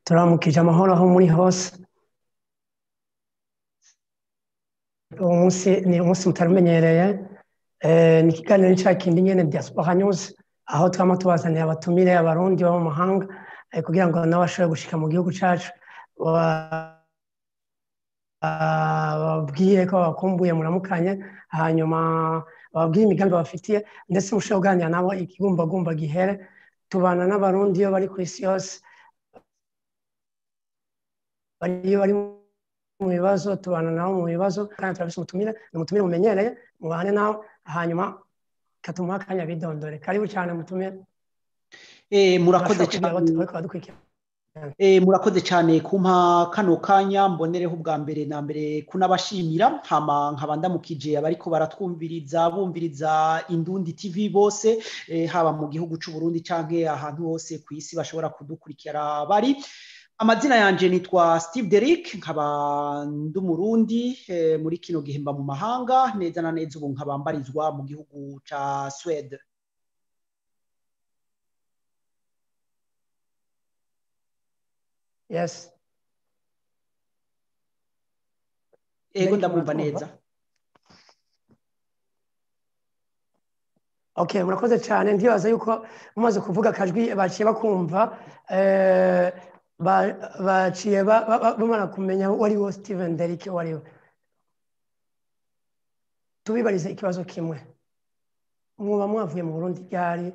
turamukije amahoro aho muri hose uwo munsi ni umunsi mutarumenyereye ni ikiganiro cya kindi nyine diaspora news aho twama tubazaniye abatumire abarundi bo mu mahanga kugira ngo nabo bashobore gushika mu gihugu cyacu bababwire ko babakumbuye muramukanye hanyuma bababwire imigambi bafitiye ndetse mushobora kuganira nabo ikigumbagumba gihere tubana n'abarundi iyo bari ku isi yose iyo bari mu bibazo tubana nabo mu bibazo kandi turabise umutumire ni umutumire mumenyereye mubane nawe hanyuma katumuha akanya bidondore karibu cyane mutumire murakoze cyane murakoze cyane kumpa kano kanya mbonereho ubwa mbere na mbere kunabashimira hama nkaba ndamukije abariko baratwumviriza bumviriza indundi tv bose haba mu gihugu cy'u Burundi canke ahantu hose ku isi bashobora kudukurikira bari amazina yanje nitwa Steve Derrick nkaba ndi umurundi muri kino gihe mba mu mahanga neza na neza ubu nkaba mbarizwa mu gihugu ca Swede yes ego ndamwumva neza okay murakoze cyane ndibaza yuko mumaze kuvuga akajwi baciye bakumva baciye bamara kumenya uwo ari wo steven derike uwo ari we tubibarize ikibazo kimwe muba mwavuye mu burundi ryari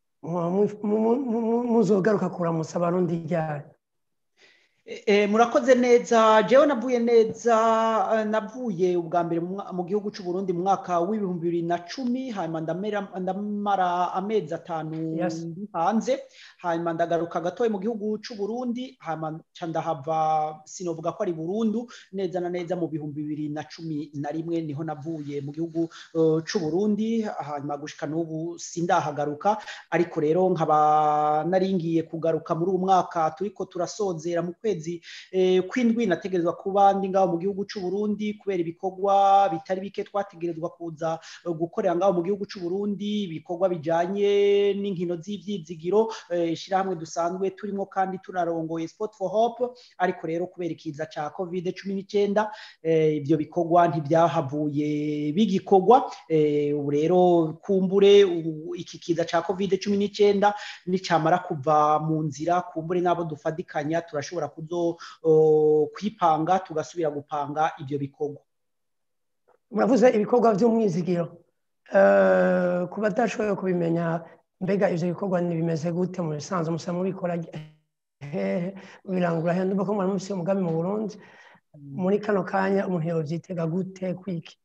muzogaruka kuramutsa abarundi ryari murakoze neza jewe navuye neza navuye ubwa mbere mu gihugu cy'u Burundi mu mwaka w'ibihumbi bibiri na cumi hanyuma ndamara amezi atanu hanze hanyuma ndagaruka gatoya mu gihugu cy'u Burundi hanyuma ndahava sinovuga ko ari burundu neza na neza mu bihumbi bibiri na cumi na rimwe niho navuye mu gihugu cy'u Burundi hanyuma gushika n'ubu sindahagaruka ariko rero nkaba naringiye kugaruka muri uwo mwaka turiko turasozera mu kwezi kwezi kw'indwi nategerezwa kuba ndi ngaho mu gihugu cy'u Burundi kubera ibikorwa bitari bike twategerezwa kuza gukorera ngaho mu gihugu cy'u Burundi ibikorwa bijanye n'inkino z'ivyizigiro ishirahamwe dusanzwe turimo kandi tunarongoye Sport for Hope ariko rero kubera ikiza ca Covid 19 ibyo bikorwa ntibyahavuye bigikorwa ubu rero kumbure iki kiza ca Covid 19 nicamara kuva mu nzira kumbure n'abo dufadikanya turashobora kuzo kwipanga tugasubira gupanga ibyo bikorwa muravuze ibikorwa by'umwizigiro ku badashoboye kubimenya mbega ibyo bikorwa bimeze gute mu bisanzwe musa mubikora hehe birangura he ndumva ko mwari mufite umugambi mu burundi muri kano kanya umuntu yobyitega gute kwiki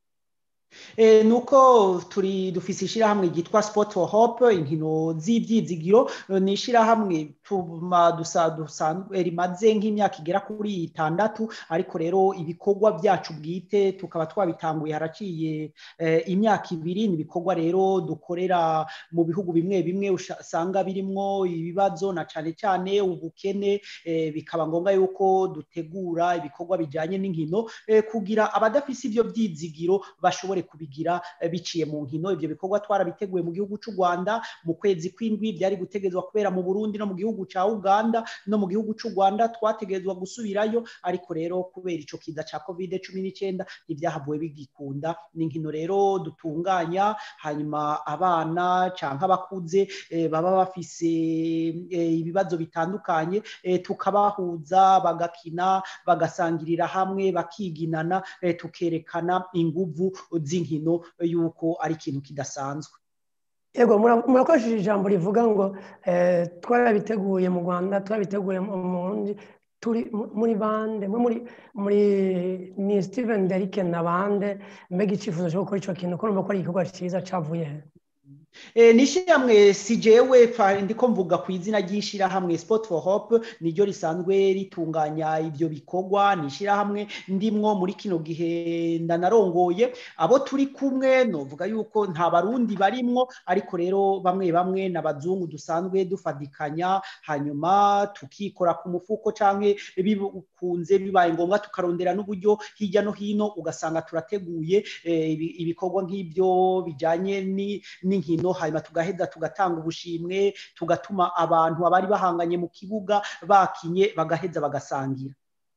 nuko turi dufise ishyirahamwe ryitwa sport for hope inkino z'ibyizigiro ni ishyirahamwe dusanzwe rimaze nk'imyaka igera kuri itandatu ariko rero ibikorwa byacu bwite tukaba twabitanguye haraciye imyaka ibiri ni ibikorwa rero dukorera mu bihugu bimwe bimwe usanga birimo ibibazo na cyane cyane ubukene bikaba ngombwa yuko dutegura ibikorwa bijyanye n'inkino kugira abadafise ibyo byizigiro bashobore kubigira biciye mu nkino ibyo bikorwa twarabiteguye mu gihugu cy'u Rwanda mu kwezi kw'indwi byari gutegerezwa kubera mu Burundi no mu gihugu cya Uganda no mu gihugu cy'u Rwanda twategerezwa gusubirayo ariko rero kubera ico kiza ca Covid 19 ntibyahavuye bigikunda ni inkino rero dutunganya hanyuma abana canke abakuze baba bafise ibibazo bitandukanye tukabahuza bagakina bagasangirira hamwe bakiginana tukerekana inguvu z'inkino yuko ari ikintu kidasanzwe yego murakoresheje ijambo rivuga ngo twarabiteguye mu rwanda turabiteguye mu burundi turi muri bande muri muri ni steven derike na bande mbega icyifuzo cyo gukora icyo kintu ko numva ko ari igikorwa cyiza cyavuye he ni ishyirahamwe si jewe ndiko mvuga ku izina ry'ishyirahamwe sport for hope niryo risanzwe ritunganya ibyo bikorwa ni ishyirahamwe ndimwo muri kino gihe ndanarongoye abo turi kumwe novuga yuko nta barundi barimwo ariko rero bamwe bamwe n'abazungu dusanzwe dufadikanya hanyuma tukikora ku mufuko canke bikunze bibaye ngombwa tukarondera n'uburyo hirya no hino ugasanga turateguye ibikorwa nk'ibyo bijanye n'inkino nkino hanyuma tugaheza tugatanga ubushimwe tugatuma abantu abari bahanganye mu kibuga bakinye bagaheza bagasangira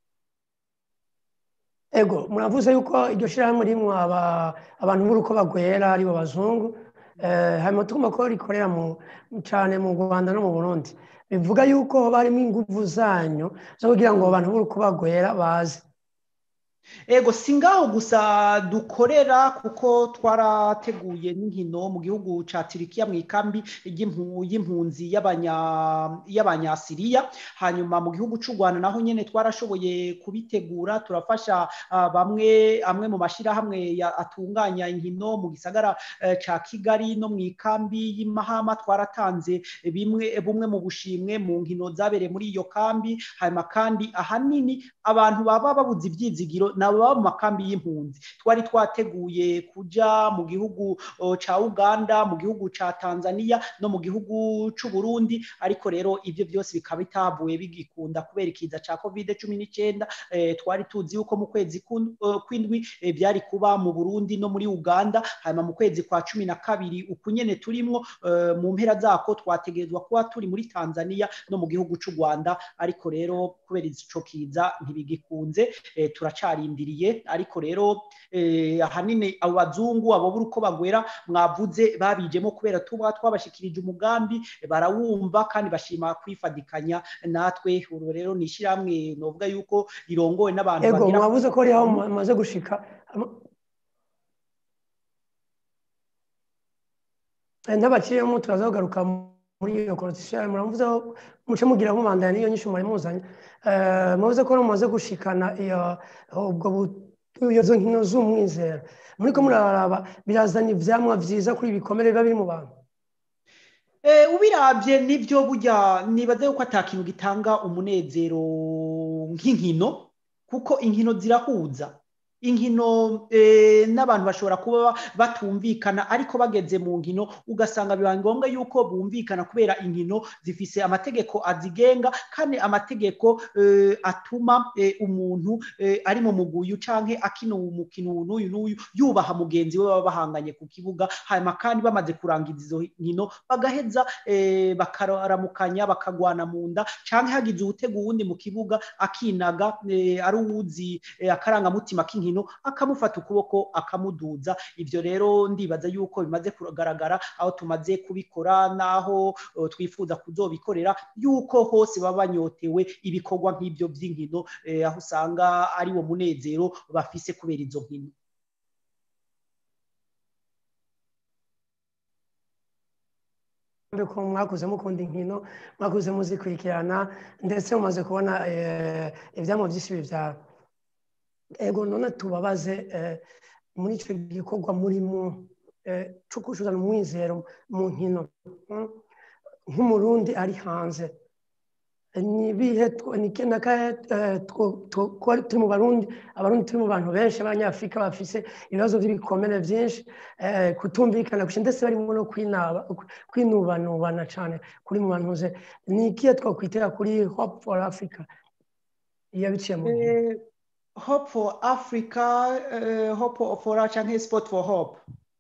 ego muravuze yuko iryo shyirahamwe ririmo abantu b'uruko bagwera aribo bazungu hanyuma tugomba ko rikorera cyane mu rwanda no mu burundi bivuga yuko barimo ingufu zanyu zo kugira ngo abantu b'uruko bagwera baze ego si ngaho gusa dukorera kuko twarateguye n'inkino mu gihugu cya turikiya mu ikambi y'impunzi y'abanyasiriya hanyuma mu gihugu cy'u rwanda naho nyine twarashoboye kubitegura turafasha bamwe amwe mu mashyirahamwe atunganya inkino mu gisagara cya kigali no mu ikambi y'imahama twaratanze bimwe bumwe mu bushimwe mu nkino zabereye muri iyo kambi hanyuma kandi ahanini abantu baba babuze ibyizigiro nabo mu makambi y'impunzi twari twateguye kujya mu gihugu cya uganda mu gihugu cya tanzania no mu gihugu cy'u burundi ariko rero ibyo byose bikaba bitavuye bigikunda kubera ikiza cya kovide cumi n'icyenda twari tuzi yuko mu kwezi kw'indwi byari kuba mu burundi no muri uganda hanyuma mu kwezi kwa cumi na kabiri uku nyine turimo mu mpera zako twategerezwa kuba turi muri tanzania no mu gihugu cy'u rwanda ariko rero kubera icyo kiza ntibigikunze turacarindiriye ariko rero ahanini abo bazungu abo buri uko bagwera mwavuze babijemo kubera tuba twabashyikirije umugambi barawumva kandi bashima kwifadikanya natwe uru rero ni ishyirahamwe novuga yuko rirongowe n'abantu yego mwavuze ko ari aho mumaze gushika n'abakiriyemo turaza kugaruka muri iyo korotisiyo muravuze aho muce mugira mubandanya n'iyo nyinshi mwari muzanye muvuze ko mumaze gushikana ubwo izo nkino z'umwizero muri ko muraraba birazana ibyamwa byiza kuri ibikomere biba biri mu bantu ubirabye nibyo burya nibaze yuko atakintu gitanga umunezero nk'inkino kuko inkino zirahuza inkino n'abantu bashobora kuba batumvikana ariko bageze mu nkino ugasanga biba ngombwa yuko bumvikana kubera inkino zifise amategeko azigenga kandi amategeko atuma umuntu ari mu muguyu cyangwa akina umukino n'uyu n'uyu yubaha mugenzi we baba bahanganye ku kibuga hanyuma kandi bamaze kurangiza izo nkino bagaheza bakaramukanya bakagwana mu nda cyangwa hagize uwutega uwundi mu kibuga akinaga ari uwuzi akarangamutima k'inkino akamufata ukuboko akamuduza ibyo rero ndibaza yuko bimaze kugaragara aho tumaze kubikora n'aho twifuza kuzobikorera yuko hose baba banyotewe ibikorwa nk'ibyo by'inkino aho usanga ari wo munezero bafise kubera izo nkino ko mwakuze mukunda inkino mwakuze muzikurikirana ndetse mumaze kubona ibyamwa byinshi bibyara ego none tubabaze muri icyo gikorwa murimo cyo kuzana umwizero mu nkino nk'umurundi ari hanze nibihe turi mu barundi abarundi turi mu bantu benshi abanyafurika bafise ibibazo by'ibikomere byinshi kutumvikana gusa ndetse barimo no kwinubanubana cyane kuri mu bantu ze ni ikihe twakwitera kuri hope for africa iyo biciye mu hope for africa uh, hope for cyangwa sport for hope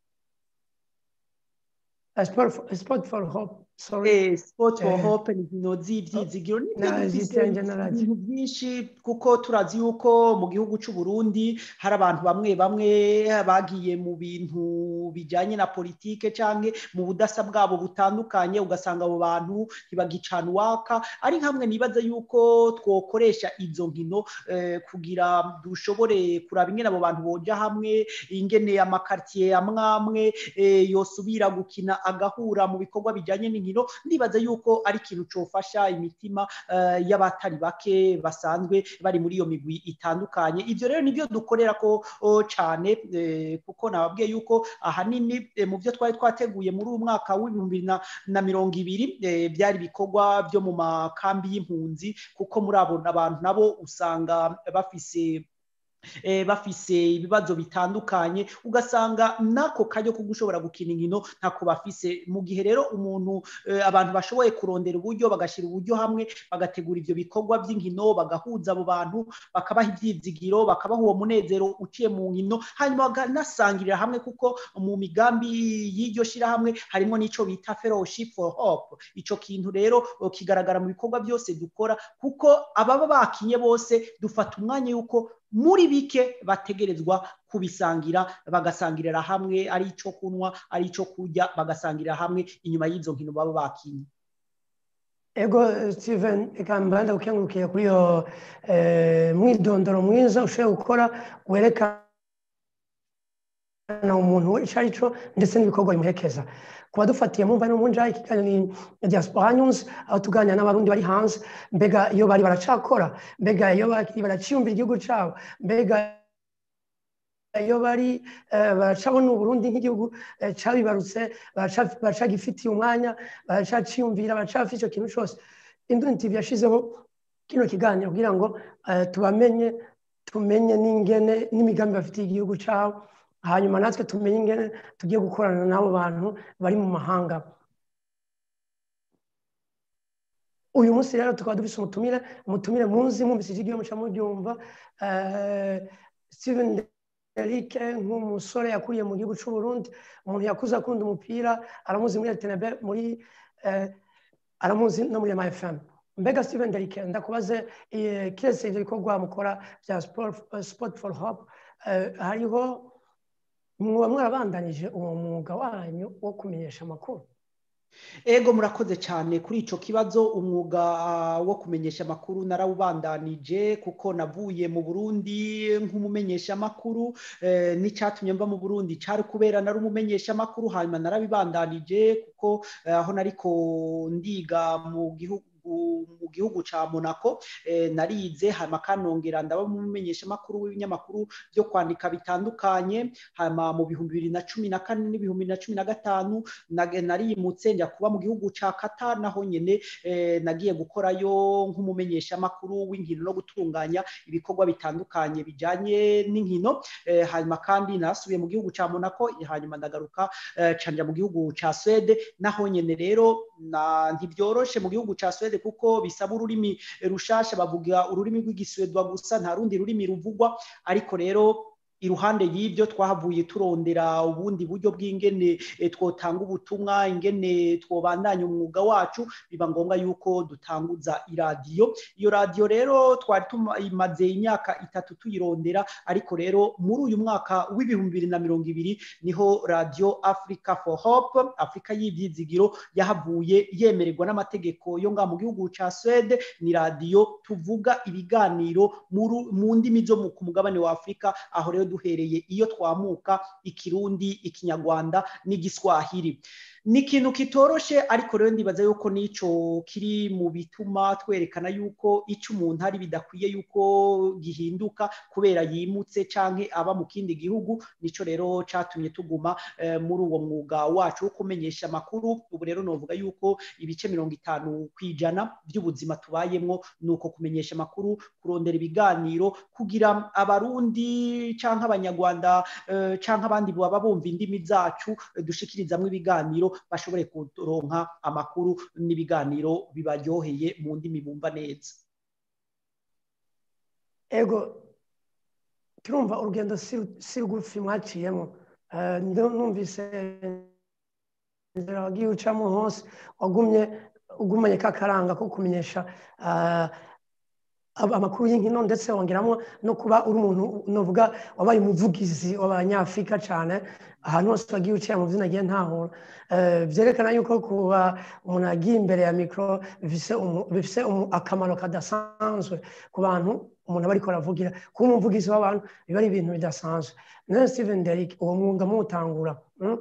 uh, sport, for, sport for hope Eh, sport for hope ni inkino z'ibyizigiro ibintu byinshi kuko turazi yuko mu gihugu cy'u Burundi hari abantu bamwe bamwe bagiye mu bintu bijyanye na politike cyangwa mu budasa bwabo butandukanye ugasanga abo bantu ntibagicana uwaka ari hamwe nibaza yuko twokoresha izo nkino kugira dushobore kuraba ingene abo bantu boja hamwe ingene amakartier amwe amwe yosubira gukina agahura mu bikorwa bijyanye n'inkino ndibaza yuko ari ikintu cyofasha imitima y'abatari bake basanzwe bari muri iyo migwi itandukanye ibyo rero nibyo dukorera ko cyane kuko nababwiye yuko ahanini mu byo twari twateguye muri uyu mwaka w'ibihumbi na mirongo ibiri byari ibikorwa byo mu makambi y'impunzi kuko muri abo abantu nabo usanga bafise bafise ibibazo bitandukanye ugasanga n'ako kajyo ko gushobora gukina inkino ntako bafise mu gihe rero umuntu abantu bashoboye kurondera uburyo bagashyira uburyo hamwe bagategura ibyo bikorwa by'inkino bagahuza abo bantu bakabaha ibyizigiro bakabaha uwo munezero uciye mu nkino hanyuma bakanasangirira hamwe kuko mu migambi y'iryo shyirahamwe harimo n'icyo bita fellowship for hope icyo kintu rero kigaragara mu bikorwa byose dukora kuko ababa bakinye bose dufata umwanya y'uko muri bike bategerezwa kubisangira bagasangirira hamwe ari icyo kunywa ari icyo kurya bagasangirira hamwe inyuma y'izo nkino baba bakinye ego steven reka mbanda gukengurukiye kuri iyo mwidondoro mwiza ushoboye gukora werekana umuntu icyo ari cyo ndetse n'ibikorwa bimuherekeza kuba dufatiye mumva no munja ikiganiro ni diaspora news aho tuganira n'abarundi bari hanze mbega iyo bari baracakora mbega iyo bari baraciyumvira igihugu cyabo mbega iyo bari baracabona uburundi nk'igihugu cyabibarutse baracagifitiye umwanya baracaciyumvira baracafite icyo kintu cyose induni tv yashyizeho kino kiganiro kugira ngo tubamenye tumenye n'ingene n'imigambi bafitiye igihugu cyabo hanyuma natwe tumenye ingene tugiye gukorana n'abo bantu bari mu mahanga uyu munsi rero tukaba dufite umutumire umutumire muzi mwumvise ikigiye muca mubyumva steven Eric nk'umusore yakuriye mu gihugu cy'u Burundi umuntu yakuze akunda umupira aramuzi muri RTNB muri aramuzi no muri MFM mbega Steven Eric ndakubaze kiretse ibyo bikorwa mukora bya sport for hope hariho muba mwarabandanije uwo mwuga wanyu wo kumenyesha amakuru ego murakoze cyane kuri icyo kibazo umwuga wo kumenyesha amakuru narawubandanije kuko navuye mu burundi nk'umumenyesha amakuru n'icyatumye mba mu burundi cyari kubera nari umumenyesha amakuru hanyuma narabibandanije kuko aho nariko ndiga mu gihugu mu gihugu cya monaco narize hanyuma kanongera ndaba umumenyesha amakuru w'ibinyamakuru byo kwandika bitandukanye hanyuma mu bihumbi bibiri na cumi na kane n'ibihumbi bibiri na cumi na gatanu narimutse njya kuba mu gihugu cya kata naho nyine nagiye gukorayo nk'umumenyesha amakuru w'inkino no gutunganya ibikorwa bitandukanye bijyanye n'inkino hanyuma kandi nasubiye mu gihugu cya monaco hanyuma ndagaruka canja mu gihugu cya swede naho nyine rero ntibyoroshe mu gihugu cya swede kuko bisaba ururimi rushasha bavuga ururimi rw'igiswedwa gusa nta rundi rurimi ruvugwa ariko rero iruhande y'ibyo twahavuye turondera ubundi buryo bw'ingene twotanga ubutumwa ingene twobandanya umwuga wacu biba ngombwa yuko dutanguza iradiyo iyo radiyo rero twari tumaze imyaka itatu tuyirondera ariko rero muri uyu mwaka w'ibihumbi bibiri na mirongo ibiri niho radiyo africa for hope afurika y'ibyizigiro yahavuye yemererwa n'amategeko yo ngaha mu gihugu cya swede ni radiyo tuvuga ibiganiro mu ndimi zo ku mugabane wa afurika aho rero duhereye iyo twamuka ikirundi ikinyarwanda n'igiswahili ni ikintu kitoroshe ariko rero ndibaza yuko n'icyo kiri mu bituma twerekana yuko icyo umuntu ari bidakwiye yuko gihinduka kubera yimutse cyangwa aba mu kindi gihugu nicyo rero cyatumye tuguma muri uwo mwuga wacu wo kumenyesha amakuru ubu rero navuga yuko ibice mirongo itanu ku ijana by'ubuzima tubayemo ni uko kumenyesha amakuru kurondera ibiganiro kugira abarundi cyangwa abanyarwanda cyangwa abandi baba bumva indimi zacu dushikirizamo ibiganiro bashobore kuronka amakuru n'ibiganiro bibaryoheye mu ndimi bumva neza ego turumva urugendo si rugufi mwaciyemo numvise inzira wagiye ucamo hose wagumye ugumanye kakaranga ko kumenyesha amakuru y'inkino ndetse wongeramo no kuba uri umuntu nuvuga wabaye umuvugizi w'abanyafurika cyane ahantu hose wagiye uciye mu byina agiye ntahura byerekana yuko kuba umuntu agiye imbere ya mikoro bifite akamaro kadasanzwe ku bantu umuntu aba ariko aravugira kuba umuvugizi w'abantu biba ari ibintu bidasanzwe nawe steven derrick uwo mwuga muwutangura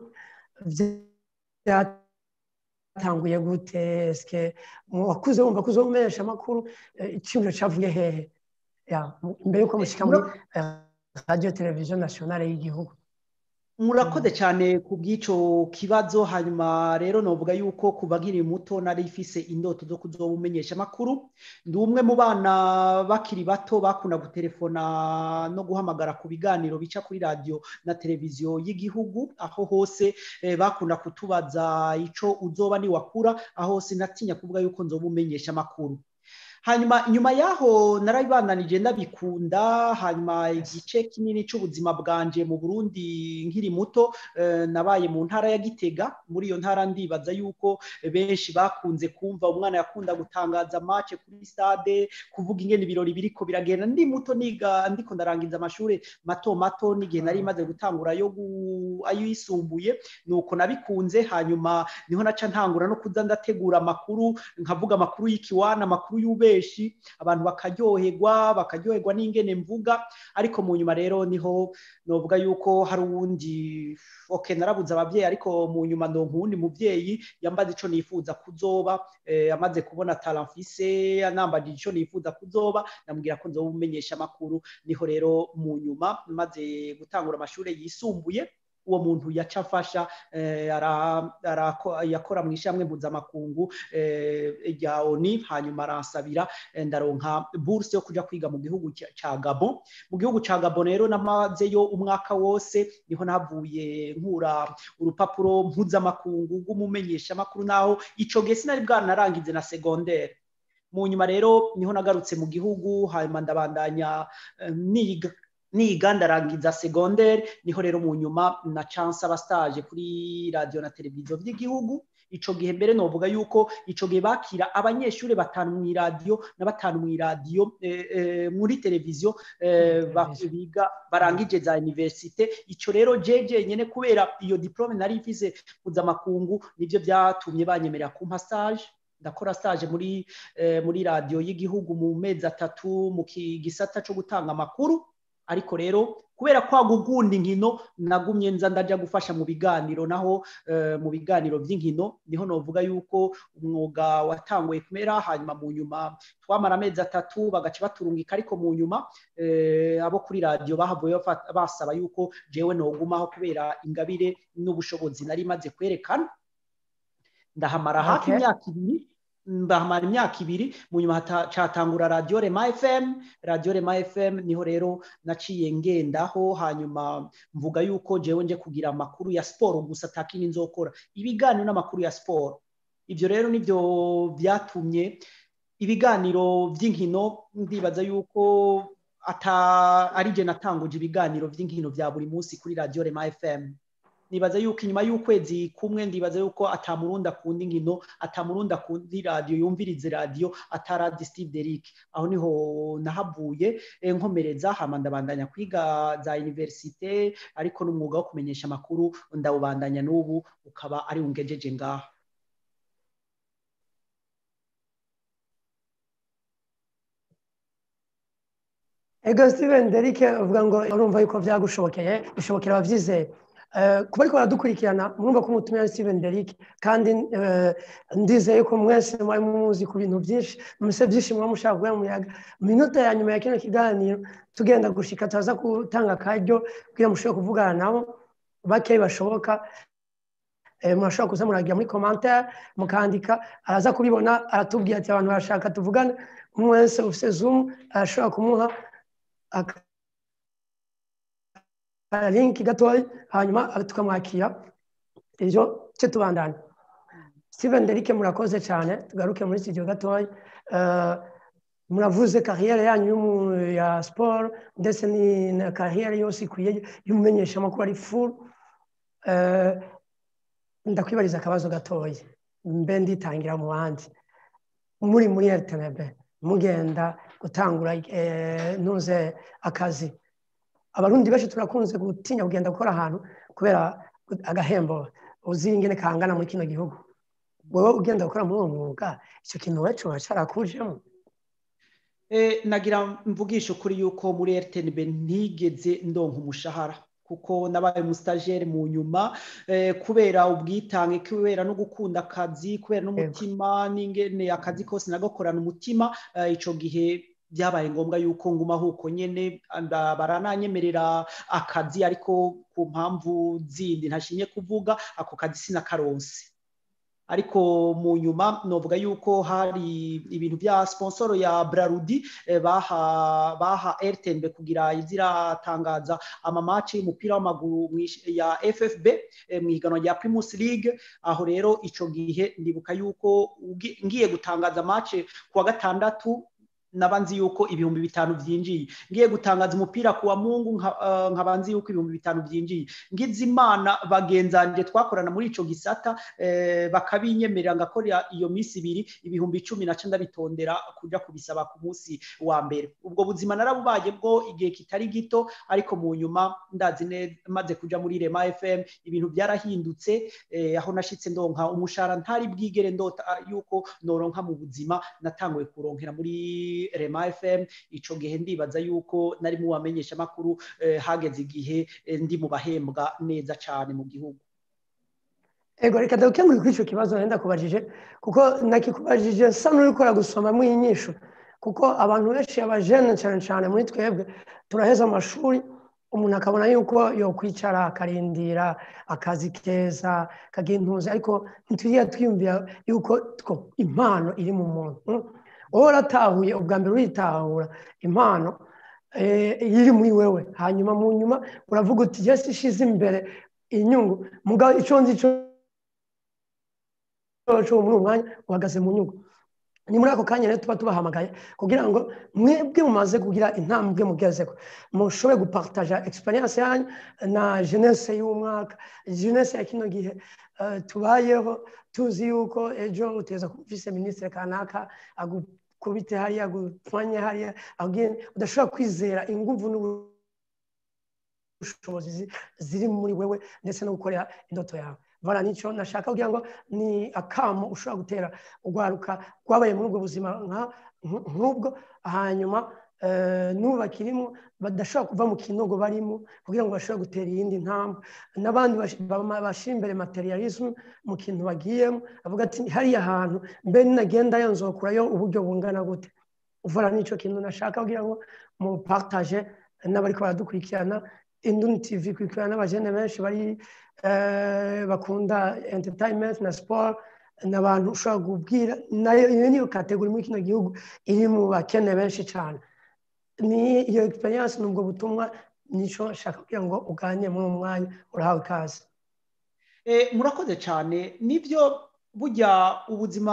byatanguye gute esike wakuze wumva ko umenyesha amakuru icyumviro cyavuye hehe mbere y'uko mushyika muri radiyo televiziyo nasiyonale y'igihugu murakoze cyane ku bw'icyo kibazo hanyuma rero navuga yuko ku bagiri muto nari ifise indoto zo kuzoba umenyesha amakuru ndi umwe mu bana bakiri bato bakunda gutelefona no guhamagara ku biganiro bica kuri radiyo na televiziyo y'igihugu aho hose bakunda kutubaza icyo uzoba niwakura aho sinatinya kuvuga yuko nzoba umenyesha amakuru hanyuma nyuma yaho narabibananije ndabikunda hanyuma igice kinini cy'ubuzima bwanje mu burundi nkiri muto nabaye mu ntara ya gitega muri iyo ntara ndibaza yuko benshi bakunze kumva umwana yakunda gutangaza mace kuri stade kuvuga ingene ibirori biriko biragenda ndi muto niga ndiko ndarangiza amashuri mato mato n'igihe nari maze gutangura yo ayisumbuye nuko nabikunze hanyuma niho naca ntangura no kuza ndategura amakuru nkavuga amakuru y'ikiwana amakuru y'ube benshi abantu bakaryoherwa bakaryoherwa n'ingene mvuga ariko mu nyuma rero niho novuga yuko hari uwundi okay narabuze ababyeyi ariko mu nyuma ndonka uwundi muvyeyi yambaza ico nifuza kuzoba eh, amaze kubona talent mfise anambajije ico nifuza kuzoba namubwira ko nzoba umenyesha amakuru niho rero mu nyuma maze gutangura amashuri yisumbuye uwo muntu yaca afasha yakora mu ishyamwe mpuzamakungu rya oni hanyuma aransabira ndaronka buruse yo kujya kwiga mu gihugu cya gabo mu gihugu cya gabo rero namazeyo umwaka wose niho navuye nkura urupapuro mpuzamakungu rw'umumenyeshamakuru naho icyo gihe sinari bwanarangize na segonderi mu nyuma rero niho nagarutse mu gihugu hanyuma ndabandanya niga niga ndarangiza segonderi niho rero mu nyuma na chance aba stage kuri radio na televiziyo by'igihugu ico gihe mbere novuga yuko ico gihe bakira abanyeshuri batanu mu radio na batanu mu radio eh, eh, muri televiziyo eh, biga barangije za universite ico rero jeje nyene kubera iyo diplome nari mfise mpuzamakungu nivyo byatumye banyemerera kumpa stage ndakora stage muri eh, muri radio y'igihugu mu mezi atatu mu gisata cyo gutanga amakuru ariko rero kubera kwa gukunda inkino nagumye nza ndaja gufasha mu biganiro naho mu biganiro by'inkino niho novuga yuko umwuga watanguye kumera hanyuma mu nyuma twamara amezi atatu bagaca baturungika ariko mu nyuma abo kuri radiyo bahavuye basaba yuko jewe nogumaho kubera ingabire n'ubushobozi nari maze kwerekana ndahamara hafi imyaka ibiri ndahamara imyaka ibiri mu nyuma catangura radiyo rema fm radiyo rema fm niho rero naciye ngendaho hanyuma mvuga yuko jewe nje kugira amakuru ya siporo gusa atakini nzokora ibiganiro n'amakuru ya siporo ibyo rero nibyo byatumye ibiganiro by'inkino ndibaza yuko ata ari je natanguje ibiganiro by'inkino bya buri munsi kuri radiyo rema fm nibaza yuko inyuma y'ukwezi kumwe ndibaza yuko atamurundi akunda inkino atamurundi akunda radiyo yumvirize radiyo ataradi steve derick aho niho nahavuye nkomereza hama ndabandanya kwiga za universite ariko n'umwuga wo kumenyesha amakuru ndawubandanya n'ubu ukaba ari ungejeje ngaho ego steven derick uvuga ngo urumva yuko byagushobokeye bishobokera ababyizeye kuba ariko baradukurikirana murumva ko umutumira Steven Derrick kandi ndizeye ko mwese mwari muzi ku bintu byinshi muse byinshi muba mushaka kuba muyaga mu minota ya nyuma ya kino kiganiro tugenda gushika turaza gutanga akaryo kugira mushobore kuvugana nabo bakeyi bashoboka murashobora kuza muragira muri commentaire mukandika araza kubibona aratubwira ati abantu barashaka tuvugane umwe wese ufite zoom arashobora kumuha linki gatoya hanyuma tukamwakira ibyo cyo tubandana steven derike murakoze cyane tugaruke muri studio gatoya muravuze kariyeri yanyu ya siporo ndetse na kariyeri yose ikwiye y'umumenyeshamakuru ari furu ndakwibariza akabazo gatoya mbe nditangira mu bandi muri muri rtnb mugenda gutangura ntuze akazi abarundi benshi turakunze gutinya kugenda gukora ahantu kubera agahembo uzi ingene kangana muri kino gihugu wowe ugenda gukora muri uwo mwuga icyo kintu wacu wacarakujemo nagira mvugisha ukuri yuko muri rtnb ntigeze ndonka umushahara kuko nabaye umusitageri mu nyuma kubera ubwitange kubera no gukunda akazi kubera n'umutima n'ingene akazi kose nagakorana umutima icyo gihe byabaye ngombwa yuko ngumaho uko nyine barananyemerera akazi ariko ku mpamvu zindi ntashimye kuvuga ako kazi sinakaronse ariko mu nyuma novuga yuko hari ibintu bya sponsoro ya Brarudi baha baha RTNB kugira iziratangaza amamaci y'umupira w'amaguru ya FFB mu higanwa rya Primus League aho rero ico gihe ndibuka yuko ngiye gutangaza match kuwa gatandatu naba nzi yuko ibihumbi bitanu byinjiye ngiye gutangaza umupira kuwa mungu nkaba nzi yuko ibihumbi bitanu byinjiye ngize imana bagenzanje twakorana muri ico gisata bakabinyemerera ngakora iyo minsi ibiri ibihumbi icumi naco ndabitondera kuja kubisaba ku munsi wa mbere ubwo buzima narabubaye bwo igihe kitari gito ariko mu nyuma ndazi maze kuja muri rema fm ibintu byarahindutse aho nashitse ndonka umushahara ntari bwigere ndota yuko noronka mu buzima natanguye kuronkera muri rema fm ico gihe ndibaza yuko nari mu bamenyesha makuru hageze igihe ndi mu bahembwa neza cyane mu gihugu ego reka ndagukemure kuri icyo kibazo wenda kubajije kuko nakikubajije nsa n'urikora gusomamo inyishu kuko abantu benshi abajene cyane cyane muri twebwe turaheza amashuri umuntu akabona yuko yokwicara akarindira akazi keza kagira intuzi ariko ntitujya twiyumvira yuko impano iri mu muntu wowe uratahuye ubwa mbere uritahura impano iri muri wewe hanyuma mu nyuma uravuga uti jesi ishize imbere inyungu mugabo icyo nzi cyo muri uwo mwanya uhagaze mu nyungu ni muri ako kanya rero tuba tubahamagaye kugira ngo mwebwe mumaze kugira intambwe mugezeko mushobore gupartaja experience yanyu na jeunesse y'umwaka jeunesse ya kino gihe tubayeho tuzi yuko ejo uteza kuba ufise minisitiri kanaka agukubite hariya agupfanye hariya udashobora kwizera inguvu n'ubushobozi ziri muri wewe ndetse no gukorera indoto yawe vara nicyo nashaka kugira ngo ni akamo ushobora gutera urwaruka rwabaye muri ubwo buzima nk'ubwo hanyuma n'ubakirimo badashobora kuva mu kinogo barimo kugira ngo bashobore gutera iyindi ntambwe n'abandi bashyira imbere materialisme mu kintu bagiyemo avuga ati hariya hantu mbe nagenda nzokurayo uburyo bungana gute uvara n'icyo kintu nashaka kugira ngo mupartaje n'abari baradukurikirana induni tv ikurikirana n'abajene benshi bari bakunda entertainment na sport ni abantu ushobora kubwira nayo iyo niyo kategori muri kino gihugu iri mu bakene benshi cyane ni iyo experience ni ubwo butumwa nicyo nshaka kugira ngo uganye muri uwo mwanya urahawe ikaze murakoze cyane nibyo burya ubuzima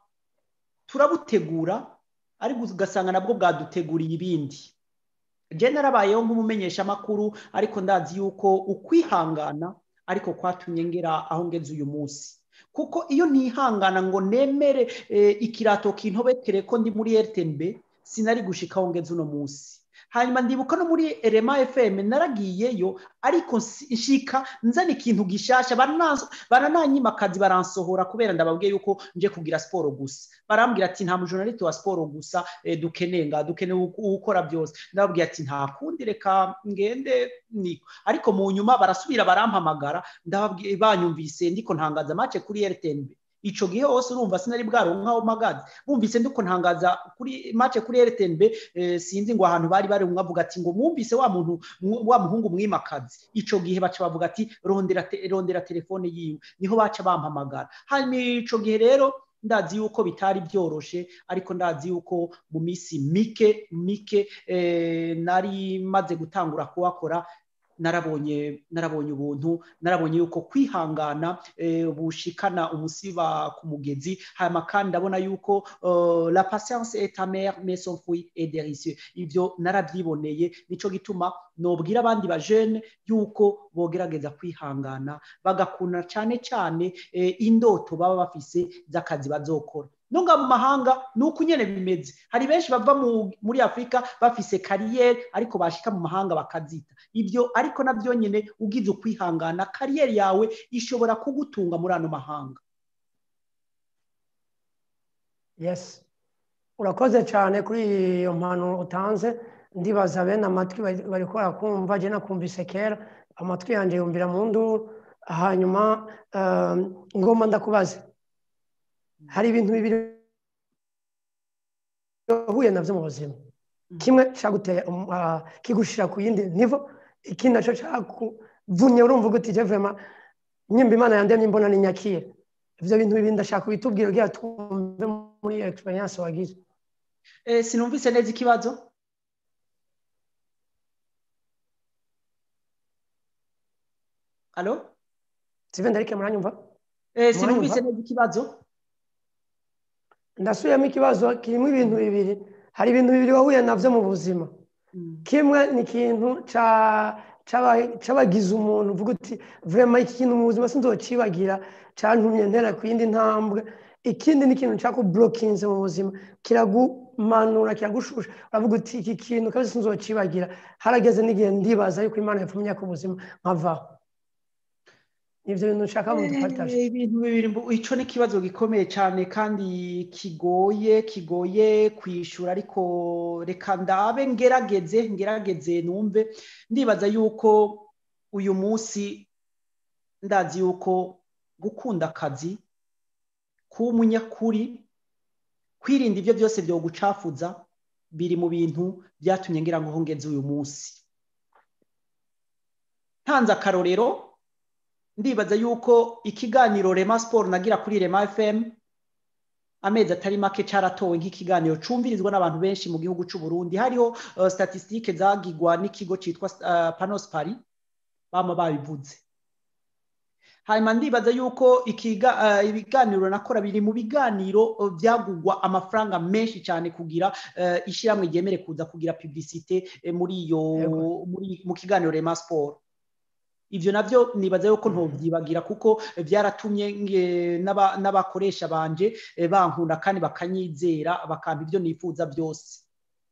turabutegura ariko ugasanga nabwo bwaduteguriye ibindi jene narabayeho nk'umumenyeshamakuru ariko ndazi yuko ukwihangana ariko kwatumye ngera aho ngeze uyu munsi kuko iyo ntihangana ngo nemere ikirato kintobetere ko ndi muri rtnb sinari gushikaho ngeze uno munsi hanyuma ndibuka no muri rema fm naragiyeyo ariko nshika nzana ikintu gishasha barananyima akazi baransohora kubera ndababwiye yuko nje kugira siporo gusa barambwira ati nta mujonalite wa siporo gusa dukeneye nga dukeneye ukora byose ndababwira ati nta kundi reka ngende niko ariko mu nyuma barasubira barampamagara banyumvise ndiko ntangaza make kuri rtnb ico gihe hose urumva sinari bwaronkaho magazi bumvise ndiko ntangaza kuri match kuri RTNB eh, sinzi ngo ahantu bari bari umwavuga ati ngo mwumvise wa muntu wa muhungu mwimakazi ico gihe baca bavuga ati rondera te, rondera telefone yiwe niho baca bampamagara hanyuma ico gihe rero ndazi yuko bitari byoroshe ariko ndazi yuko mu minsi mike mike eh, nari maze gutangura kuwakora narabonye narabonye ubuntu narabonye yuko kwihangana bushikana umusiba ku mugezi hanyuma kandi ndabona yuko la patience est amère mais son fruit est délicieux ivyo narabyiboneye nico gituma nobwira abandi bajene yuko bogerageza kwihangana bagakunda cyane cyane indoto baba bafise z'akazi bazokora nunga mu mahanga ni uko nyine bimeze hari benshi bava muri afurika bafise kariyeri ariko bashika mu mahanga bakazita ibyo ariko nabyo nyine ugize ukwihangana kariyeri yawe ishobora kugutunga muri ano mahanga yesi urakoze cyane kuri iyo mpano utanze ndibaza bene amatwi bari kubara kumva jya nakumvise kera amatwi yanjye yumvira mu nduru hanyuma ngoma ndakubaze hari ibintu bibiri uhuye nabyo mu buzima kimwe cyaguteye kigushira ku yindi nivo ikindi nacyo cyakuvunye urumva uguti je vrema nyimba imana yandemye mbona ni nyakire ivyo bintu bibiri ndashaka kubitubwira kugira twumve muri iyo experience wagize sinumvise neza ikibazo alo sive ndarike muranyumva sinumvise neza ikibazo ndasubiyemo ikibazo kirimo ibintu bibiri hari ibintu bibiri wahuye navyo mu buzima kimwe ni ikintu c'abagize umuntu uvuga uti vrema iki kintu mu buzima sinzocibagira cantumye ntera ku yindi ntambwe ikindi ni ikintu cakuburokinze mu buzima kiragumanura kiragushusha uravuga uti iki kintu kabisa sinzocibagira harageze n'igihe ndibaza yuko imana yapfumye ku buzima nkavaho nivyo bintu nshaka mu dupartage ibintu bibiri ico ni ikibazo gikomeye cyane kandi kigoye kigoye kwishura ariko reka ndabe ngerageze ngerageze numve ndibaza yuko uyu munsi ndazi yuko gukunda akazi kuba umunyakuri kwirinda ibyo byose byo gucafuza biri mu bintu byatumye ngira ngo ngeze uyu munsi ntanze akarorero ndibaza yuko ikiganiro rema siporo nagira kuri rema fm amezi atari make cyaratowe nk'ikiganiro cumvirizwa n'abantu benshi mu gihugu cy'u Burundi hariho statisitike zagigwa n'ikigo cyitwa panos pari bama babivuze hanyuma ndibaza yuko ibiganiro nakora biri mu biganiro byagugwa amafaranga menshi cyane kugira ishyirahamwe ryemere kuza kugira publicite muri iyo mu kiganiro rema siporo ibyo nabyo nibaza yuko ntubyibagira kuko byaratumye n'abakoresha banje bankunda kandi bakanyizera bakampa ibyo nifuza byose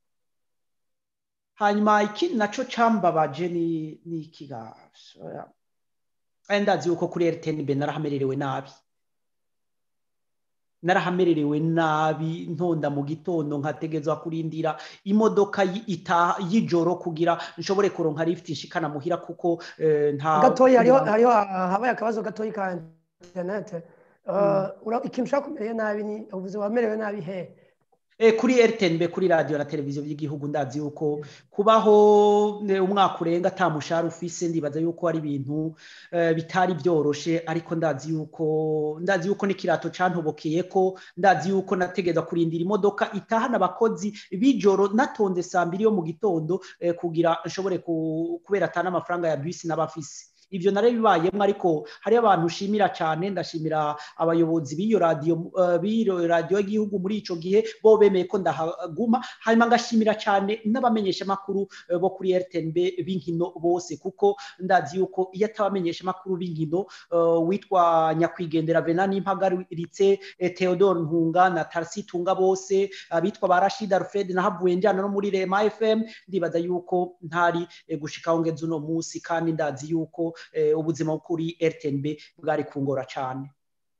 hanyuma ikindi nacyo cyambabaje ni ikigasho ndazi yuko kuri rtnb narahamererewe nabi narahamererewe nabi ntonda mu gitondo nkategezwa kurindira imodoka y'ijoro kugira nshobore kuronka lift nshikana muhira kuko nta gatoya hariho hariho habaye akabazo gatoya ka internet ikintu ushaka kumereye nabi ni ubuze wamerewe nabi he kuri rtnb kuri radiyo na televiziyo by'igihugu ndazi yuko kubaho umwaka urenga ata mushahara ufise ndibaza yuko ari ibintu bitari byoroshe ariko ndazi yuko ndazi yuko n'ikirato cantobokeye ko ndazi yuko nategeza kurindira imodoka itahana abakozi b'ijoro natonze saa mbiri yo mu gitondo kugira nshobore kubera atana amafaranga ya bisi n'abafise ibyo nare bibayemo ariko hariyo abantu ushimira cyane ndashimira abayobozi b'iyo radiyo b'iyo radiyo y'igihugu muri icyo gihe bo bemeye ko ndahaguma hanyuma ngashimira cyane n'abamenyeshamakuru bo kuri rtnb b'inkino bose kuko ndazi yuko iyo atabamenyeshamakuru b'inkino witwa nyakwigendera vena n'impagaritse theodore ntunga na tarisi tunga bose abitwa ba rashida alfred na havuye njyana no muri rema fm ndibaza yuko ntari gushikaho ngeze uno munsi kandi ndazi yuko ubuzima kuri rtnb bwari kungora cyane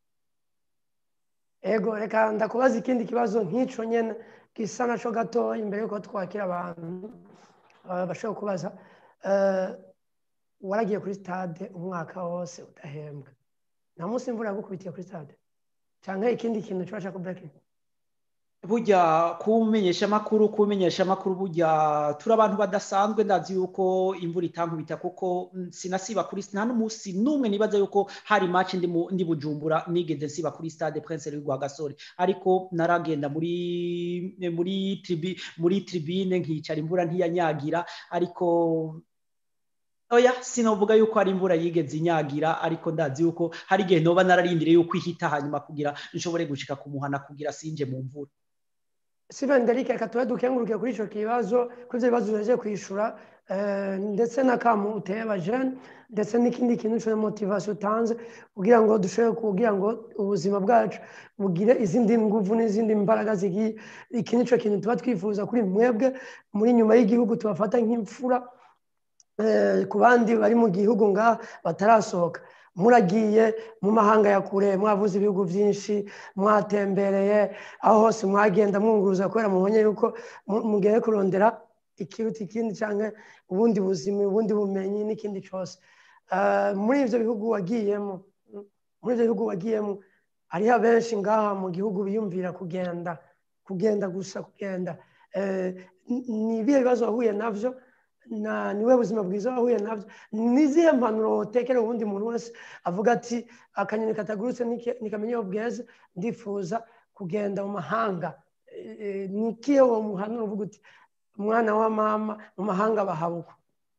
ego reka ndakubaza ikindi kibazo nk'icyo nyine gisa nacyo gato imbere y'uko twakira abantu bashobora kubaza waragiye kuri stade umwaka wose udahembwa nta munsi imvura yagukubitiye kuri stade cyangwa ikindi kintu kibasha kuburekinga burya kumenyesha amakuru kumenyesha amakuru burya turi abantu badasanzwe ndazi yuko imvura itankubita kuko sinasiba kuri nta n'umunsi n'umwe nibaza yuko hari match ndi bujumbura nigeze nsiba kuri stade prince rwa gasore ariko naragenda muri muri tribi muri tribune nkicara imvura ntiyanyagira ariko oya sinovuga yuko hari imvura yigeze inyagira ariko ndazi yuko hari igihe noba nararindiriye yuko ihita hanyuma kugira nshobore gushika kumuhana kugira sinje mu mvura Steven Derike reka tube dukenguruke kuri icyo kibazo kuri ibyo bibazo uheje kwishyura ndetse n'akamu uteye abajene ndetse n'ikindi kintu cyo motivasiyo utanze kugira ngo dushobore kugira ngo ubuzima bwacu bugire izindi nguvu n'izindi mbaraga zigiye iki ni cyo kintu tuba twifuza kuri mwebwe muri nyuma y'igihugu tubafata nk'imfura ku bandi bari mu gihugu ngaha batarasohoka muragiye mu mahanga ya kure mwavuze ibihugu byinshi mwatembereye aho hose mwagenda mwunguruza kubera mubonye yuko mugiye kurondera ikiruta ikindi cyangwa ubundi buzima ubundi bumenyi n'ikindi cyose muri ibyo bihugu wagiyemo muri ibyo bihugu wagiyemo hariho abenshi ngaha mu gihugu biyumvira kugenda kugenda gusa kugenda ni ibihe bibazo wahuye nabyo niwe buzima bwiza wahuye nabyo n'izihe mpanuro utekera ubundi muntu wese avuga ati akanyoni katagurutse nikamenya iyo bweze ndifuza kugenda mu mahanga ni ikihe uwo muhanuro uvuga uti umwana wa mama mu mahanga bahabukwa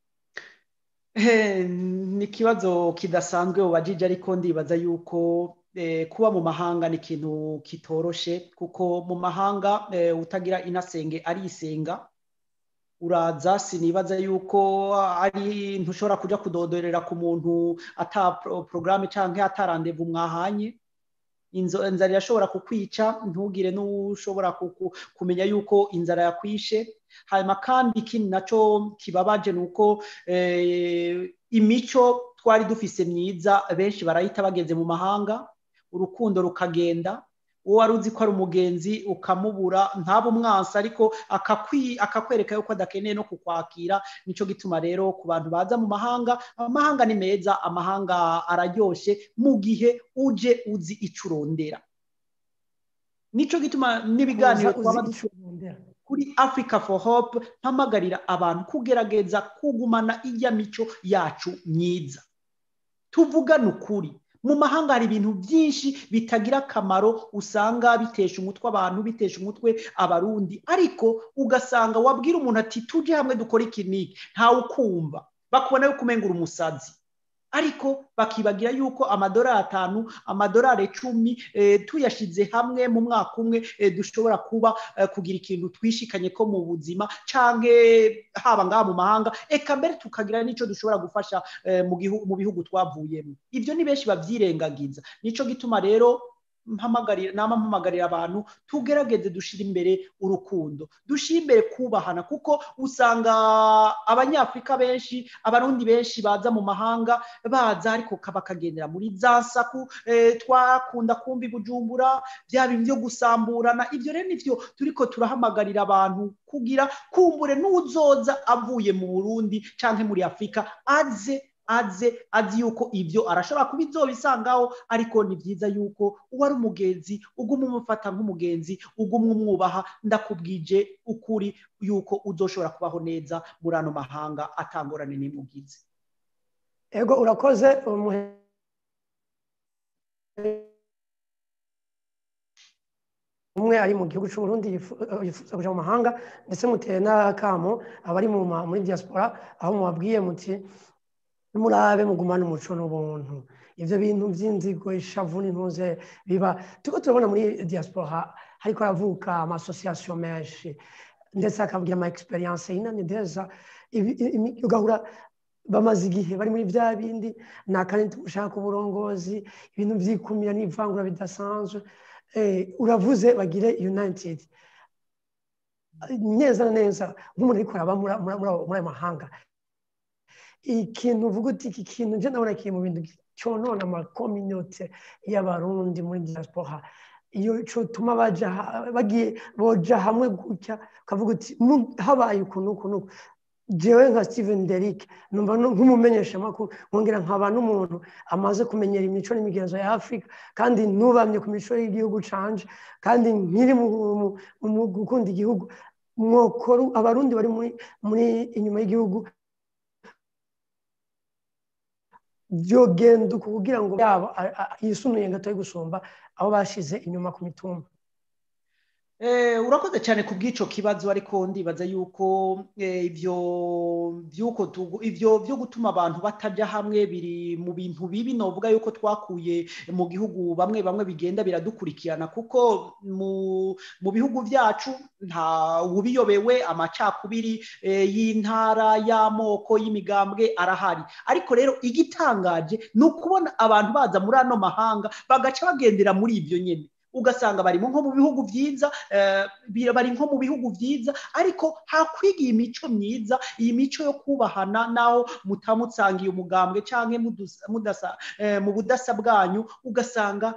ni ikibazo kidasanzwe ubajije ariko ndibaza yuko kuba mu mahanga ni ikintu kitoroshe kuko mu mahanga utagira inasenge arisenga uraza sinibaza yuko ari ntushobora kujya kudodorera ku muntu ata porogaramu cyangwa atarandevu mwahanye inzara irashobora kukwica ntugire n'ushobora kumenya yuko inzara yakwishe hanyuma kandi ikindi nacyo kibabaje ni uko imico twari dufise myiza benshi barahita bageze mu mahanga urukundo rukagenda uwo wari uzi ko ari umugenzi ukamubura ntabe umwansi ariko akakwereka yuko adakeneye no kukwakira nicyo gituma rero ku bantu baza mu mahanga amahanga ni meza amahanga araryoshye mu gihe uje uzi icyo urondera nicyo gituma n'ibiganiro twaba kuri africa for hope mpamagarira abantu kugerageza kugumana ijya mico yacu myiza tuvugane ukuri mu mahanga hari ibintu byinshi bitagira akamaro usanga bitesha umutwe abantu bitesha umutwe abarundi ariko ugasanga wabwira umuntu ati tujye hamwe dukore ikiniki ntawe ukumva bakubona yuko umengura umusazi ariko bakibagira yuko amadorari atanu amadorari icumi tuyashyize hamwe mu mwaka umwe dushobora kuba kugira ikintu twishikanye ko mu buzima cyangwa haba ngaha mu mahanga eka mbere tukagira n'icyo dushobora gufasha mu bihugu twavuyemo ibyo ni benshi babyirengagiza nicyo gituma rero nama mpamagarira abantu tugerageze dushyire imbere urukundo dushyire imbere kubahana kuko usanga abanyafurika benshi abarundi benshi baza mu mahanga baza ariko bakagendera muri za nsaku twakunda kumva bujumbura byaba ibyo gusamburana ibyo rero nibyo turi ko turahamagarira abantu kugira kumbure n'uzoza avuye mu burundi cyangwa muri afurika aze aze azi yuko ibyo arashobora kuba izobisangaho ariko ni byiza yuko uwo ari umugenzi uguma umufata nk'umugenzi uguma umwubaha ndakubwije ukuri yuko uzoshobora kubaho neza muri ano mahanga atangorane n'imugizi ego urakoze umwe ari mu gihugu cy'uburundi yifuza kujya mu mahanga ndetse muteye n'akamo abari muri diaspora aho mubabwiye muti murabe mugumane umuco n'ubuntu ibyo bintu by'inzigo ishavu n'intuze biba turiko turabona muri diaspora hariko haravuka amasosiyasiyo menshi ndetse akavugira ama experience yinani deza ugahura bamaze igihe bari muri bya bindi ni akanini tumushaka uburongozi ibintu by'ikumira n'ivangura bidasanzwe uravuze bagire united neza neza nk'umuntu ariko araba muri ayo mahanga ikintu uvuga uti iki kintu njye ndabona kiri mu bintu cyonona amakominote y'abarundi muri diaspora iyo cyotuma bagiye boja hamwe gutya ukavuga uti habaye ukuntu ukuntu jewe nka steven derike numva nk'umumenyeshamakuru nkongera nkaba n'umuntu amaze kumenyera imico n'imigenzo ya afurika kandi ntubamye ku mico y'igihugu canje kandi nkiri mu gukunda igihugu mwokoro abarundi bari muri inyuma y'igihugu byogenda kugira ngo yabo yisunuye gatoya gusumba aho bashize inyuma ku mitumba urakoze cyane ku bw'icyo kibazo ariko ndibaza yuko ibyo ibyo byo gutuma abantu batajya hamwe biri mu bintu bibi novuga yuko twakuye mu gihugu bamwe bamwe bigenda biradukurikirana kuko mu bihugu byacu nta ubiyobewe amacakubiri y'intara y'amoko y'imigambwe arahari ariko rero igitangaje ni ukubona abantu baza muri ano mahanga bagaca bagendera muri ibyo nyine ugasanga barimo nko mu bihugu byiza bari nko mu bihugu byiza ariko hakwiga imico myiza iyi mico yo kubahana naho mutamutsangiye umugambwe cyangwa mu budasa bwanyu ugasanga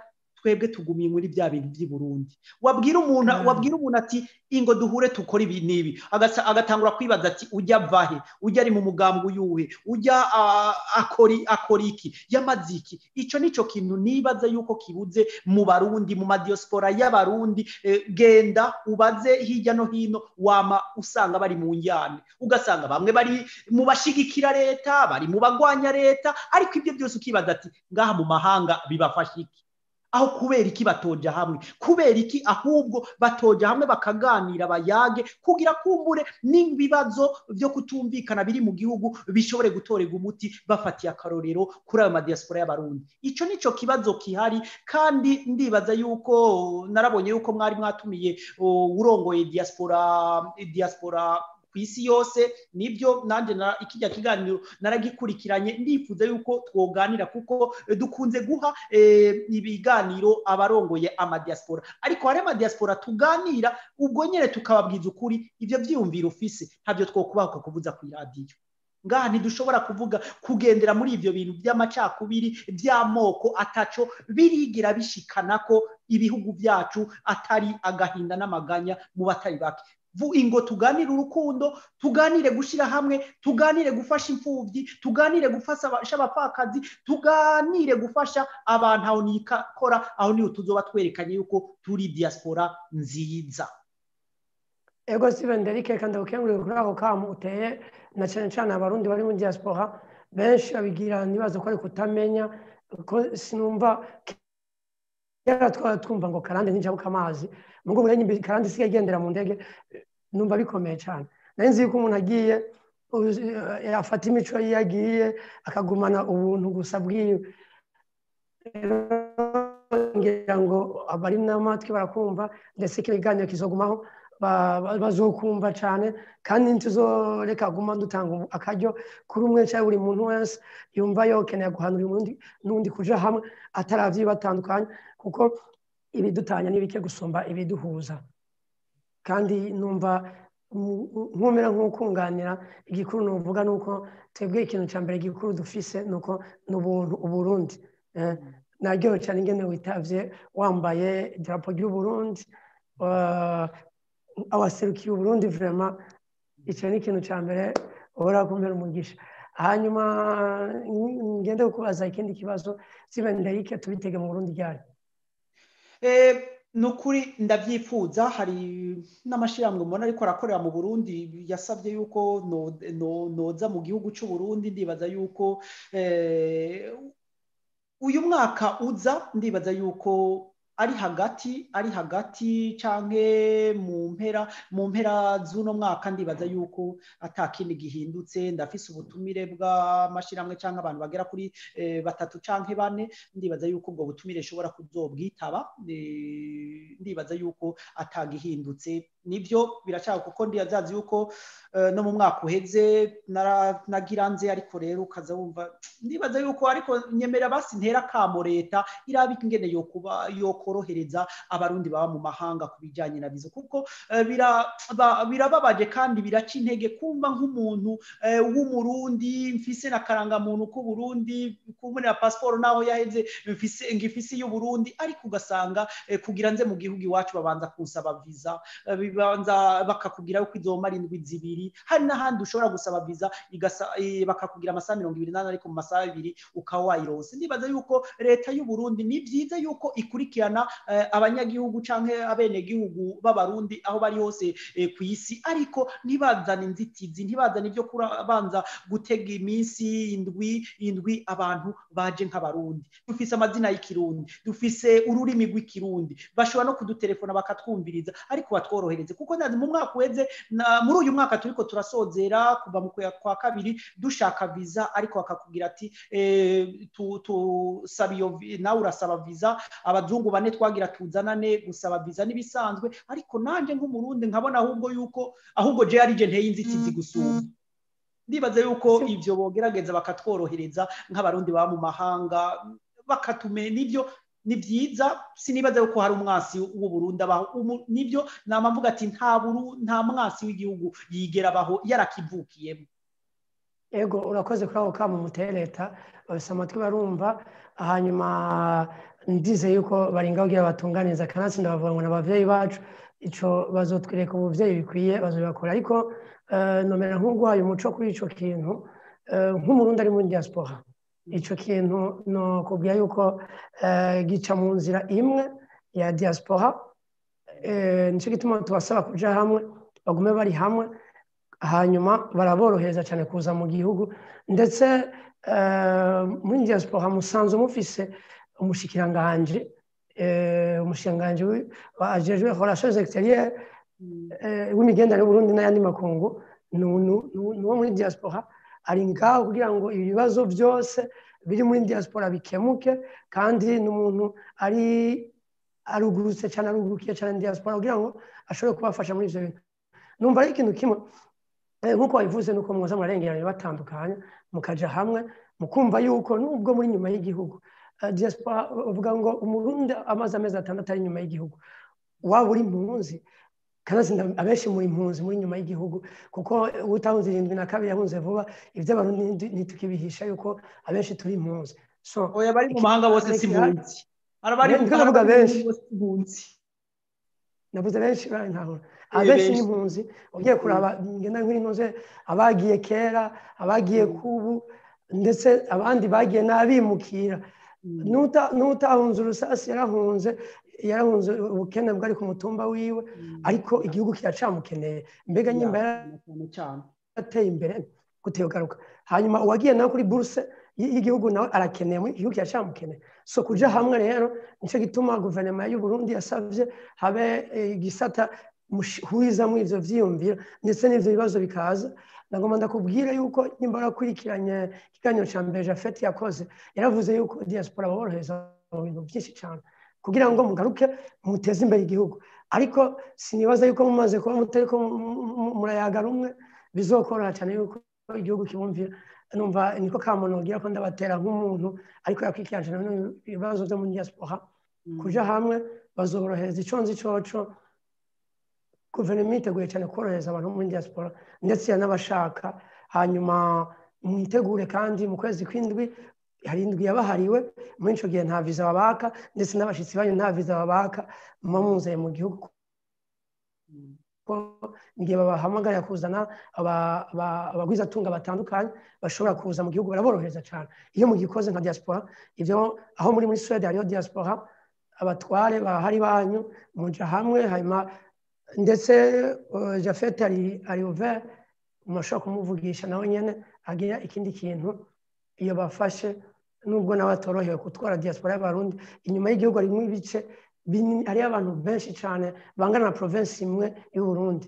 twebwe tugumiye muri bya bintu by'i Burundi wabwira umuntu wabwira umuntu ati ingo duhure tukora ibi n'ibi agatangura kwibaza ati ujya vahe ujya ari mu mugambwe uyuhe ujya akora iki yamaze iki icyo nicyo kintu nibaza yuko kibuze mu barundi mu madiyosipora y'abarundi genda ubaze hirya no hino wama usanga bari mu njyane ugasanga bamwe bari mu bashigikira leta bari mu bagwanya leta ariko ibyo byose ukibaza ati ngaha mu mahanga bibafasha iki aho kubera iki batoja hamwe kubera iki ahubwo batoja hamwe bakaganira bayage kugira kumbure n'ibibazo byo kutumvikana biri mu gihugu bishobore gutorerwa umuti bafatiye akarorero kuri ayo madiyasipora y'abarundi icyo nicyo kibazo kihari kandi ndibaza yuko narabonye yuko mwari mwatumiye urongoye diyasipora diyasipora ku isi yose nibyo nanjye ikijya kiganiro naragikurikiranye ndifuza yuko twoganira kuko dukunze guha ibiganiro abarongoye amadiyasipora ariko hari amadiyasipora tuganira ubwo nyine tukababwiza ukuri ibyo byiyumvira ufise ntabyo twokubahuka kuvuza ku iradiyo ngaha ntidushobora kuvuga kugendera muri ibyo bintu by'amacakubiri by'amoko ataco birigira bishikana ko ibihugu byacu atari agahinda n'amaganya mu batari bake ingo tuganire urukundo tuganire gushyira hamwe tuganire gufasha imfubyi tuganire gufasha abapfakazi tuganire gufasha abantu aho nikora aho niho tuzoba twerekanye yuko turi diaspora nziza ego steven derike kandi ukengurire kuri ako kamu uteye na cyane cyane abarundi bari muri diaspora benshi babigira ntibaze ko ari kutamenya ko sinumva kera twaba twumva ngo karande ntijabuka amazi mu rwego rw'imbi karande isigaye igendera mu ndege numva bikomeye cyane nari nzi yuko umuntu agiye yafata imico ye yagiye akagumana ubuntu gusa bwiwe ngira ngo abari n'amatwi barakumva ndetse ko ibiganiro kizogumaho bazokumva cyane kandi ntituzoreka guma dutanga akaryo kuri umwe cyangwa buri muntu wese yumva yokeneye guhanura undi n'undi kuja hamwe ataravye batandukanye kuko ibidutanya ni bike gusumba ibiduhuza kandi numva nkumera nk'ukunganira igikuru nuvuga ni uko twebwe ikintu cya mbere gikuru dufise ni uko ni ubuntu uburundi naryohewe cyane ingene witavye wambaye idarapo ry'uburundi awaserukiye uburundi vrema icyo ni ikintu cya mbere uhora kumera umugisha hanyuma ngende kukubaza ikindi kibazo zibenderike tubitege mu burundi ryari ni ukuri ndabyifuza hari n'amashyirahamwe mbona ariko arakorera mu burundi yasabye yuko noza mu gihugu cy'u Burundi ndibaza yuko uyu mwaka uza ndibaza yuko ari hagati ari hagati canke mu mpera mu mpera z'uno mwaka ndibaza yuko atakindi gihindutse ndafise ubutumire bw'amashyirahamwe canke abantu bagera kuri batatu canke bane ndibaza yuko ubwo butumire nshobora kuzobwitaba ndibaza yuko atagihindutse nibyo biracyaha kuko ndiyazazi yuko no mu mwaka uheze nagira nze ariko rero ukaza wumva ndibaza yuko ariko nyemera basi ntera kamo leta iraba ingene yokuba yokorohereza abarundi baba mu mahanga ku bijyanye na bizo kuko birababaje kandi biraca intege kumva nk'umuntu w'umurundi mfise na karangamuntu k'uburundi kubonera pasiporo naho yaheze ngifise y'uburundi ariko ugasanga kugira nze mu gihugu iwacu babanza kunsaba viza bibanza bakakubwira yuko izomara indwi zibiri hari n'ahandi ushobora gusaba viza bakakubwira amasaha mirongo ibiri n'ane ariko mu masaha abiri ukaba wayirose ndibaza yuko leta y'u Burundi ni byiza yuko ikurikirana abanyagihugu cyangwa abenegihugu b'abarundi aho bari hose ku isi ariko ntibazane inzitizi ntibazane ibyo kubanza gutega iminsi indwi indwi abantu baje nk'abarundi dufise amazina y'ikirundi dufise ururimi rw'ikirundi bashobora no kudutelefona bakatwumviriza ariko batworohereze kuko ndazi mu mwaka uheze muri uyu mwaka turiko turasozera kuva mu kwa kabiri dushaka viza ariko bakakubwira ati tusaba iyo nawe urasaba viza abazungu bane twagira tuzanane gusaba viza n'ibisanzwe ariko nanjye nk'umurundi nkabona ahubwo yuko ahubwo je ari je nteye inzitizi gusumba ndibaza yuko ivyo bogerageza bakatworohereza nk'abarundi baba mu mahanga bakatume nibyo ni byiza sinibaza yuko hari umwasi w'u Burundi abaho nibyo nama mvuga ati nta buru nta mwasi w'igihugu yigera abaho yarakivukiyemo ego urakoze kuri ako kamo muteye leta bafise amatwi barumva hanyuma ndize yuko baringa kugira batunganiza kanatsinda bavuga ngo n'abavyeyi bacu ico bazotwereka ubuvyeyi bikwiye bazobakora ariko nomera nk'uguhaye umuco kuri ico kintu nk'umurundi ari muri diaspora ico kintu no kubwira yuko gica mu nzira imwe ya diaspora nicyo gituma tubasaba kuja hamwe bagume bari hamwe hanyuma baraborohereza cyane kuza mu gihugu ndetse muri diaspora musanzwe mufise umushikiranganje umushikiranganji ajejwe relations extérieures w'imigenderanire y'uburundi n'ayandi makungu ni uwo muri diaspora ari ngaho kugira ngo ibibazo byose biri muri diaspora bikemuke kandi ni umuntu ari arugurutse cyane arugurukiye cyane diaspora kugira ngo ashobore kubafasha muri ibyo bintu numva ari ikintu kimwe nk'uko wabivuze nuko mwoza murarengeranye batandukanye mukaja hamwe mukumva yuko nubwo muri nyuma y'igihugu diaspora bavuga ngo umurundi amaze amezi atandatu ari inyuma y'igihugu waba uri impunzi kandi abenshi muri impunzi muri nyuma y'igihugu kuko utahunze irindwi na kabiri yahunze vuba iby'abarundi ntitukibihisha yuko abenshi turi impunzi oya bari mu mahanga bose si impunzi arabari mu mahanga benshi navuze benshi ntahura abenshi ni impunzi ugiye kuraba ngenda nk'inoze abagiye kera abagiye kubu ndetse abandi bagiye n'abimukira n'utahunze urusasi yarahunze yarahunze ubukene bwari ku mutumba wiwe ariko igihugu kiracamukeneye mbega nyimba yarateye imbere guteye ugaruka hanyuma uwagiye nawe kuri buruse y'igihugu nawe arakeneye muri igihugu kiracamukeneye so kuja hamwe rero nicyo gituma guverinoma y'u Burundi yasavye habe igisata hurizamo ivyo vyiyumviro ndetse n'ivyo bibazo bikaza nagomba ndakubwira yuko nimba warakurikiranye ikiganiro ca mbere jafeti yakoze yaravuze yuko diaspora baborohereza mu bintu byinshi cyane kugira ngo mugaruke muteze imbere igihugu ariko sinibaza yuko mumaze kuba mutariko murayaga rumwe bizokoroha cyane yuko igihugu kibumvira numva niko kamuntu ugira ko ndabatera nk'umuntu ariko yakwikiranje ibibazo byo muri diaspora kuja hamwe bazorohereza ico nzi coco guverinoma yiteguye cyane korohereza abantu muri diaspora ndetse n'abashaka hanyuma mwitegure kandi mu kwezi kw'indwi hari indwi yabahariwe muri icyo gihe nta viza babaka ndetse n'abashyitsi banyu nta viza babaka muba muzeye mu gihugu igihe babahamagarira kuzana abagwizatunga batandukanye bashobora kuza mu gihugu baraborohereza cyane iyo mugikoze nka diaspora ibyo aho muri muri suwede hariho diaspora abatware bahari banyu muja hamwe hanyuma ndetse jafete ari uvere murashobora kumuvugisha nawe nyine agira ikindi kintu iyo bafashe nubwo nawe atorohewe gutwara diaspora y'abarundi inyuma y'igihugu harimo ibice hariyo abantu benshi cyane bangana na provinsi imwe y'u Burundi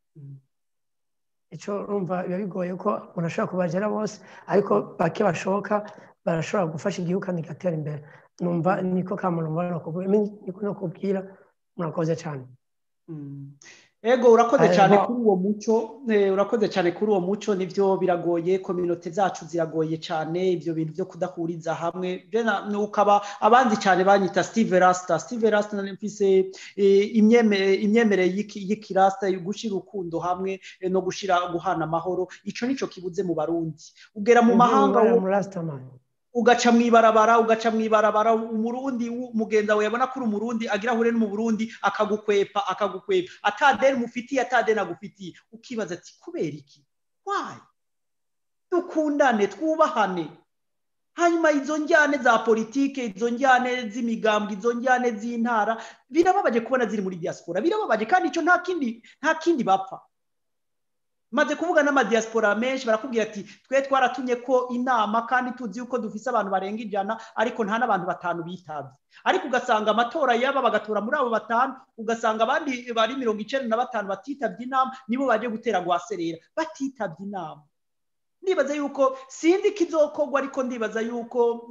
icyo urumva biba bigoye ko umuntu ashobora kubagera bose ariko bake bashoboka barashobora gufasha igihugu kandi kigatera imbere numva niko kamuntu mbona niko no kubwira murakoze cyane ego urakoze cyane kuri uwo muco urakoze cyane kuri uwo muco nibyo biragoye kominote zacu ziragoye cyane ibyo bintu byo kudahuriza hamwe ukaba abandi cyane banyita steve rasita steve rasita mfise imyemerere y'ikirasita gushyira urukundo hamwe no gushyira guhana amahoro icyo nicyo kibuze mu barundi ugera mu mahanga ugaca mu ibarabara ugaca mu ibarabara umurundi mugenzi wawe yabona ko uri umurundi agira ahure no mu burundi akagukwepa akagukwepa atadeni mufitiye atadeni agufitiye ukibaza ati kubera iki wayi dukundane twubahane hanyuma izo njyane za politike izo njyane z'imigambwe izo njyane z'intara birababaje kubona ziri muri diaspora birababaje kandi icyo nta kindi nta kindi bapfa maze kuvuga n'amadiaspora menshi barakubwira ati twe twaratumye ko inama kandi tuzi yuko dufise abantu barenga ijana ariko nta n'abantu batanu bitabye ariko ugasanga amatora yaba bagatora muri abo batanu ugasanga abandi bari mirongo icyenda na batanu batitabye inama nibo baje gutera guhaserera batitabye inama ndibaza yuko sinzi ko izokorwa ariko ndibaza yuko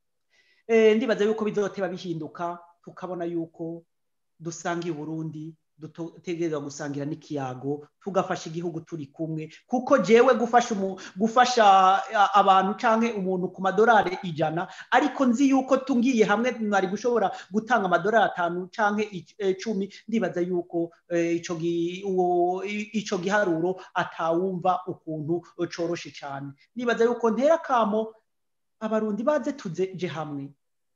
ndibaza yuko bizoteba bihinduka tukabona yuko dusangiye uburundi dutegerezwa gusangira n'ikiyago tugafasha igihugu turi kumwe kuko jewe gufasha gufasha abantu canke umuntu ku madolari ijana ariko nzi yuko tungiye hamwe mwari gushobora gutanga amadolari atanu canke icumi ndibaza yuko ico giharuro atawumva ukuntu coroshe cane ndibaza yuko ntera kamo abarundi baze tuzeje hamwe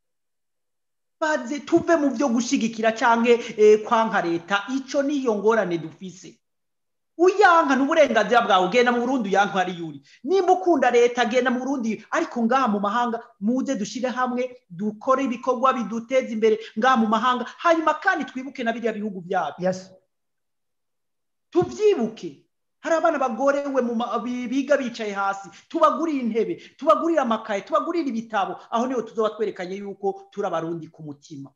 baze tuve mu byo gushigikira canke kwanka leta ico niyo ngorane dufise uyanka n'uburenganzira bwawe ugenda mu Burundi uyanka ari yuri nimba ukunda leta genda mu Burundi ariko ngaha mu mahanga muze dushire hamwe dukore ibikorwa biduteza imbere ngaha mu mahanga hanyuma kandi twibuke na biriya bihugu byacu yes. tuvyibuke hari abana bagorewe biga bicaye hasi tubagurira intebe tubagurira amakaye tubagurira ibitabo aho niho tuzoba twerekanye yuko turi abarundi ku mutima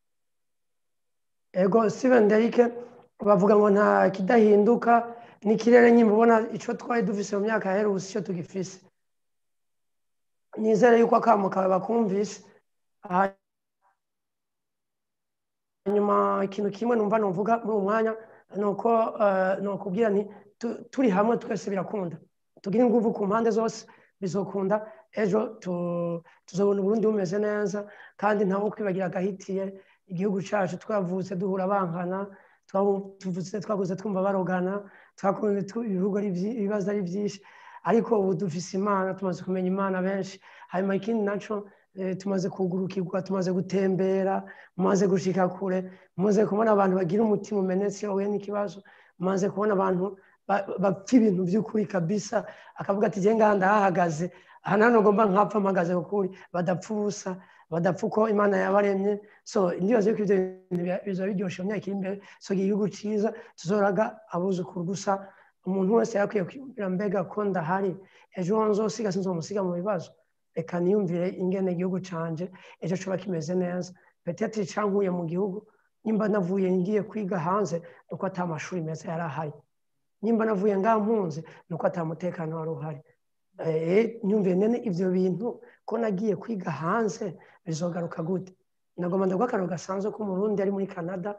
ego steven derike bavuga ngo nta kidahinduka n'ikirere nyine ubona icyo twari dufise mu myaka yaherutse icyo tugifise nizere yuko akamo kawe bakumvise hanyuma ikintu kimwe numva nuvuga muri uwo mwanya ni uko ni ukubwira nti turi hamwe twese birakunda tugire ingufu ku mpande zose bizokunda ejo tuzabona uburundi bumeze neza kandi ntawe kwibagira agahitiye igihugu cyacu twavutse duhura bankana twakuze twumva barogana twakunze ibihugu ibibazo ari byinshi ariko ubu dufise imana tumaze kumenya imana benshi hanyuma ikindi nacyo tumaze kugurukirwa tumaze gutembera mumaze gushika kure mumaze kubona abantu bagira umutima umenetse iyo huye n'ikibazo mumaze kubona abantu bapfa ibintu by'ukuri kabisa akavuga ati njye ngaha ndahahagaze aha nano ngomba nkapfa mpagaze ukuri badapfa ubusa badapfa uko imana yabaremye so ndibaza yuko ibyo bintu bizaba biryoshye mu myaka iri imbere so igihugu cyiza tuzoraga abuzukuru gusa umuntu wese yakwiye kwiyumvira mbega ko ndahari ejo nzosiga sinzomusiga mu bibazo reka niyumvire ingene igihugu canje ejo coba kimeze neza petete cankuye mu gihugu nimba navuye ngiye kwiga hanze nuko ata amashuri meza yari ahari nimba navuye ngaha mpunze nuko ata mutekano wari uhari nyumviye nene ivyo bintu ko nagiye kwiga hanze bizogaruka gute nagomba ndagwa akararo gasanzwe ko umurundi ari muri canada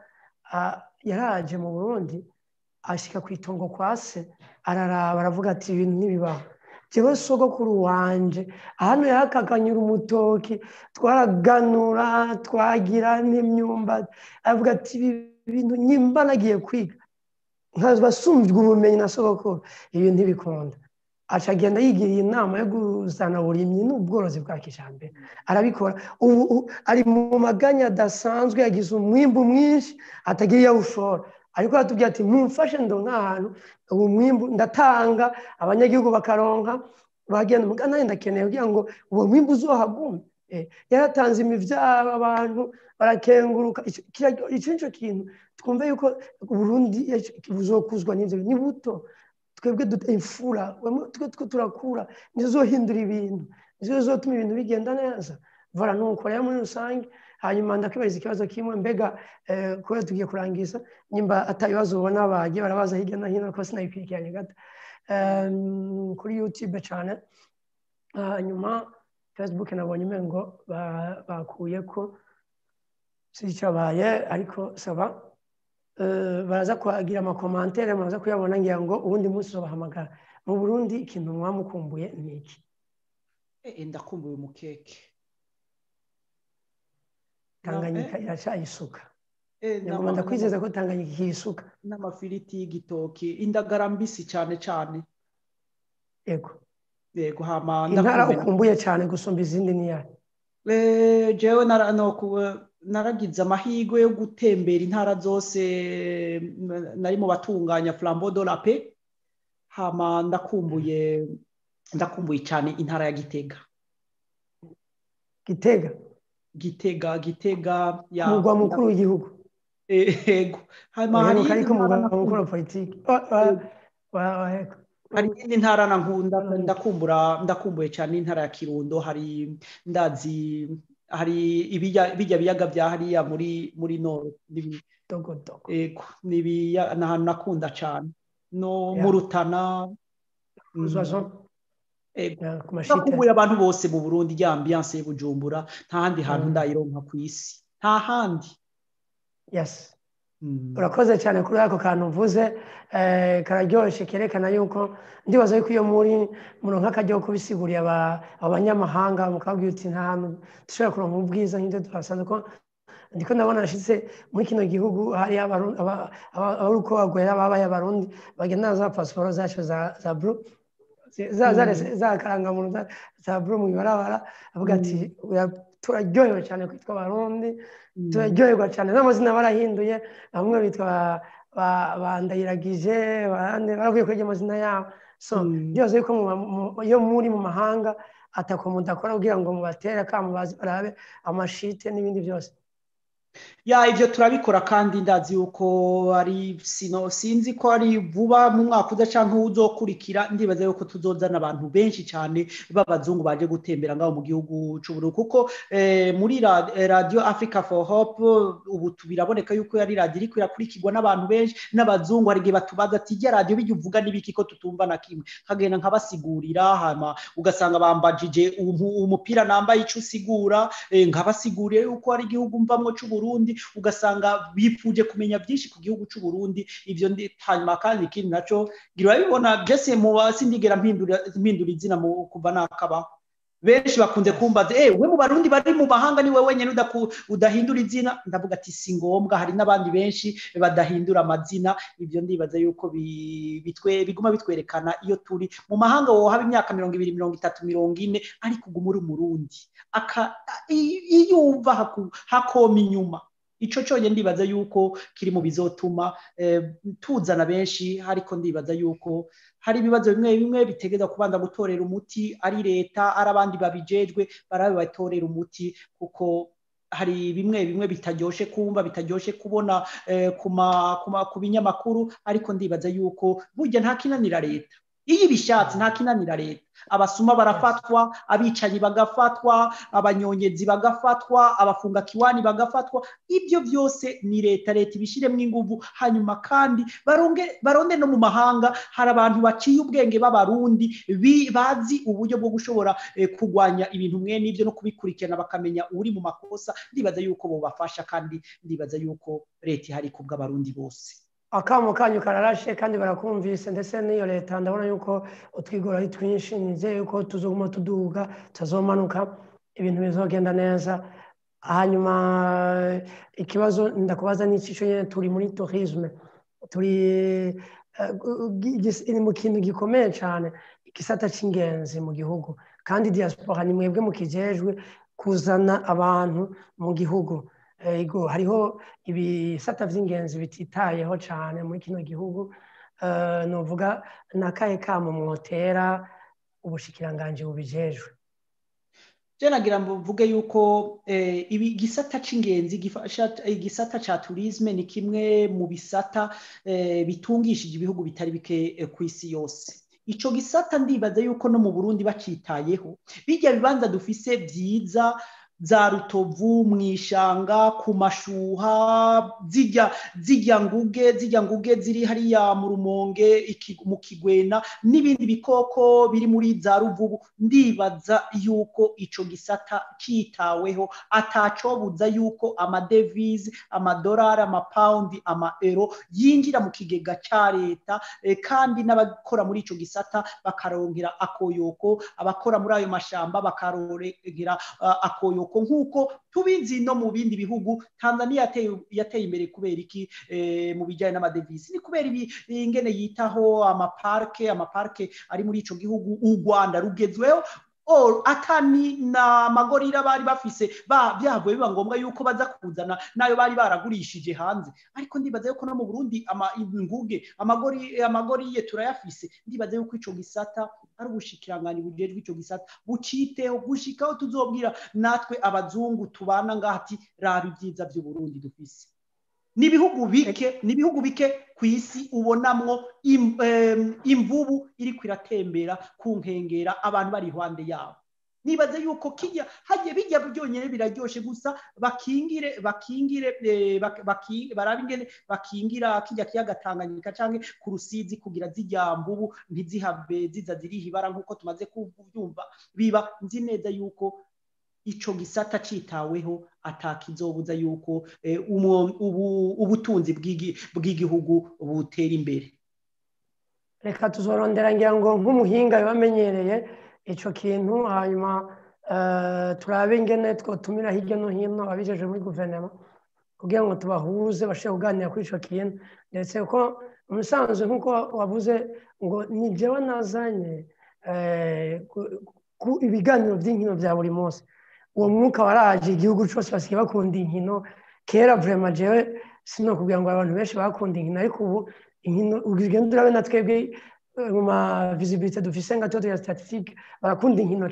yaraje mu burundi ashika ku itongo kwa se araraba aravuga ati ibintu ntibibaho jewe sogokuru wanje hano yakaganyura umutoki twaraganura twagira n'imyumbati aravuga ati ibi bintu nyimba nagiye kwiga nkabasumbye ubumenyi na sogokuru ibi ntibikunda aca agenda yigiriye inama yo kuzana uburimyi n'ubworozi bwa kijambere arabikora ubu ari mu maganya adasanzwe yagize umwimbu mwinshi atagira iyo awushora ariko aratubwira ati mumfashe ndo nk'ahantu ubu mwimbu ndatanga abanyagihugu bakaronka bagenda mugana nanjye ndakeneye kugira ngo uwo mwimbu uzohagume yaratanze imivyaro abantu barakenguruka icyo nico kintu twumve yuko uburundi buzokuzwa n'ivyo ni buto twebwe imfura twe turakura nizo zohindura ibintu nizo zotuma ibintu bigenda neza vora nuko rero muri rusange hanyuma ndakwibariza ikibazo kimwe mbega kubera tugiye kurangiza nimba atabibazo ubona bagiye barabaza hirya no hino ko sinabikurikiranye gato kuri youtube cyane hanyuma facebook nabonye umengo bakuye ko sicabaye ariko saba baraza kuhagira amakomantere baraza kuyabona ngira ngo ubundi munsi uzabahamagara mu burundi ikintu mwamukumbuye ni iki ndakumbuye umukeke tanganyika iracayisuka ngomba ndakwizeza ko tanganyika ikiyisuka n'amafiriti y'igitoki indagara mbisi cyane cyane yego yego hama intara ukumbuye cyane gusumba izindi niyahe jewe naragize amahirwe yo gutembera intara zose nari mu batunganya flambo de la pe hama ndakumbuye ndakumbuye cyane intara ya gitega gitega gitega gitega ya umugwa mukuru w'igihugu yego hanyuma hari ariko umugwa mukuru wa politiki hari iyindi ntara nkunda ndakumbura ndakumbuye cyane intara ya kirundo hari ndazi hari ibijya biyaga bya hariya muri muri noro yego ni ahantu nakunda cyane no mu rutana ndakumbuye abantu bose mu burundi ya ambiyanse y'ubujumbura nta handi hantu ndayironka ku isi nta handi yes urakoze cyane kuri ako kantu uvuze kararyoshye kerekana yuko ndibaza yuko iyo muri muronka akajya kubisiguriye abanyamahanga mukabwira uti nta hantu dushobora kuronka ubwiza nk'ibyo tuhasanze ko ndiko ndabona nashyitse muri kino gihugu hari abari uko bagwera babaye abarundi bagenda za pasiporo zacu za buru za karangamuntu za buru mu ibarabara avuga ati turaryohewe cyane kwitwa abarundi turaryoherwa cyane n'amazina barahinduye bamwe bitwa bandayiragije baravuye kuri amazina yabo so byose yuko iyo muri mu mahanga atako mudakora kugira ngo mubatere akamu barabe amashite n'ibindi byose ya ibyo turabikora kandi ndazi yuko ari sino sinzi ko ari vuba mu mwaka uza cyangwa uzokurikira ndibaza yuko tuzozana abantu benshi cyane b'abazungu baje gutembera ngaho mu gihugu cy'uburu kuko muri radio africa for hope ubu biraboneka yuko yari radio iri kwirakurikirwa n'abantu benshi n'abazungu hari igihe batubaza ati ijya radio bijya uvuga n'ibiki ko tutumva na kimwe nkagenda nkabasigurira hama ugasanga bambajije umupira nambaye icyo usigura nkabasiguriye yuko ari igihugu mvamwo cy'uburu Burundi ugasanga bipfuje kumenya byinshi ku gihugu cy'u Burundi ivyo ndi hanyuma kandi ikindi naco ngira bibona Jesse mu sindigera mpindura mpindura izina mu kuva nakaba benshi bakunze kumbaza eh we mu barundi bari mu mahanga ni we wenyene udahindura izina ndavuga ati si ngombwa hari n'abandi benshi badahindura amazina ivyo ndibaza yuko bitwe biguma bitwerekana iyo turi mu mahanga wo haba imyaka mirongo ibiri mirongo itatu mirongo ine ariko uguma uri umurundi aka iyo umva hakoma inyuma ico cyonyine ndibaza yuko kiri mu bizotuma tuzana benshi ariko ndibaza yuko hari ibibazo bimwe bimwe bitegeza kubanza gutorera umuti ari leta ari abandi babijejwe barabe batorera umuti kuko hari bimwe bimwe bitaryoshe kumva bitaryoshe kubona ku binyamakuru ariko ndibaza yuko burya nta kinanira leta iyo ibishatse nta kinanira leta abasuma barafatwa abicanyi bagafatwa abanyonyezi bagafatwa abafunga kiwani bagafatwa ibyo byose ni leta leta ibishyiremo ingufu hanyuma kandi baronde no mu mahanga hari abantu baciye ubwenge b'abarundi bazi uburyo bwo gushobora kurwanya ibintu mwe n'ibyo no kubikurikirana bakamenya uri mu makosa ndibaza yuko bubafasha kandi ndibaza yuko leta ihari ku bw'abarundi bose akamo kanyu kararashe kandi barakumvise ndetse n'iyo leta ndabona yuko utwigora ari twinshi nizeye yuko tuzoguma tuduga tuzomanuka ibintu bizogenda neza hanyuma ikibazo ndakubaza n'icyo nyine turi muri tourisme turi iri mu kintu gikomeye cyane igisata cy'ingenzi mu gihugu kandi diaspora ni mwebwe mukijejwe kuzana abantu mu gihugu ego hariho ibisata by'ingenzi bititayeho cyane muri kino gihugu nuvuga ni akahe kamo mwotera ubushikiranganji bubijejwe nagira ngo mvuge yuko ibi gisata cy'ingenzi igisata cya turisme ni kimwe mu bisata bitungishije ibihugu bitari bike ku isi yose icyo gisata ndibaza yuko no mu burundi bacitayeho bijya bibanza dufise byiza za rutovu mu ishanga ku mashuha zijya zijya nguge zijya nguge ziri hariya mu rumonge mu kigwena n'ibindi bikoko biri muri za ruvubu ndibaza yuko icyo gisata cyitaweho atacobuza yuko amadevize amadolari amapawundi amaero yinjira mu kigega cya leta kandi n'abakora muri icyo gisata bakarongera akoyoko abakora muri ayo mashyamba bakarongera akoyoko nk'uko tubizi no mu bindi bihugu tanzania yateye imbere kubera iki mu bijyanye n'amadevizi ni kubera ingene yitaho amaparike amaparike ari muri icyo gihugu u rwanda rugezweho atani na magorira bari bafise byavuye biba ngombwa yuko baza kuzana nayo bari baragurishije hanze ariko ndibaza yuko no mu burundi inguge amagoriye turayafise ndibaza yuko icyo gisata ari ubushikirangani bujejwe icyo gisata buciteho gushikaho tuzobwira natwe abazungu tubana ngaha ati raba ibyiza by'uburundi dufise ni ibihugu bike ni ibihugu bike ku isi ubonamwo imvubu iri kwiratembera ku nkengera abantu bari iruhande yabo nibaze yuko kijya hagiye bijya byonyine biraryoshe gusa bakingire bakingire barabe ingene bakingira kijya kiyaga Tanganyika canke ku rusizi kugira zijya mbubu ntizihave ziza ziriha ibara nk'uko tumaze kubyumva biba nzi neza yuko ico gisata citaweho atakizobuza yuko ubutunzi bw'igihugu butera imbere reka tuzorondera ngira ngo nk'umuhinga bamenyereye icyo kintu hanyuma turabe ingene twotumira hirya no hino abijeje muri guverinoma kugira ngo tubahuze bashobore kuganira kuri icyo kintu ndetse ko umusanzu nk'uko wavuze ngo ni jyewe nazanye ku ibiganiro by'inkino bya buri munsi uwo mwuka waraje igihugu cyose basigaye bakunda inkino kera vurema jewe sino kugira ngo abantu benshi bakunda inkino ariko ubu inkino ugenda urabe na twebwe mu ma visibilité dufise nka toto ya statistique barakunda inkino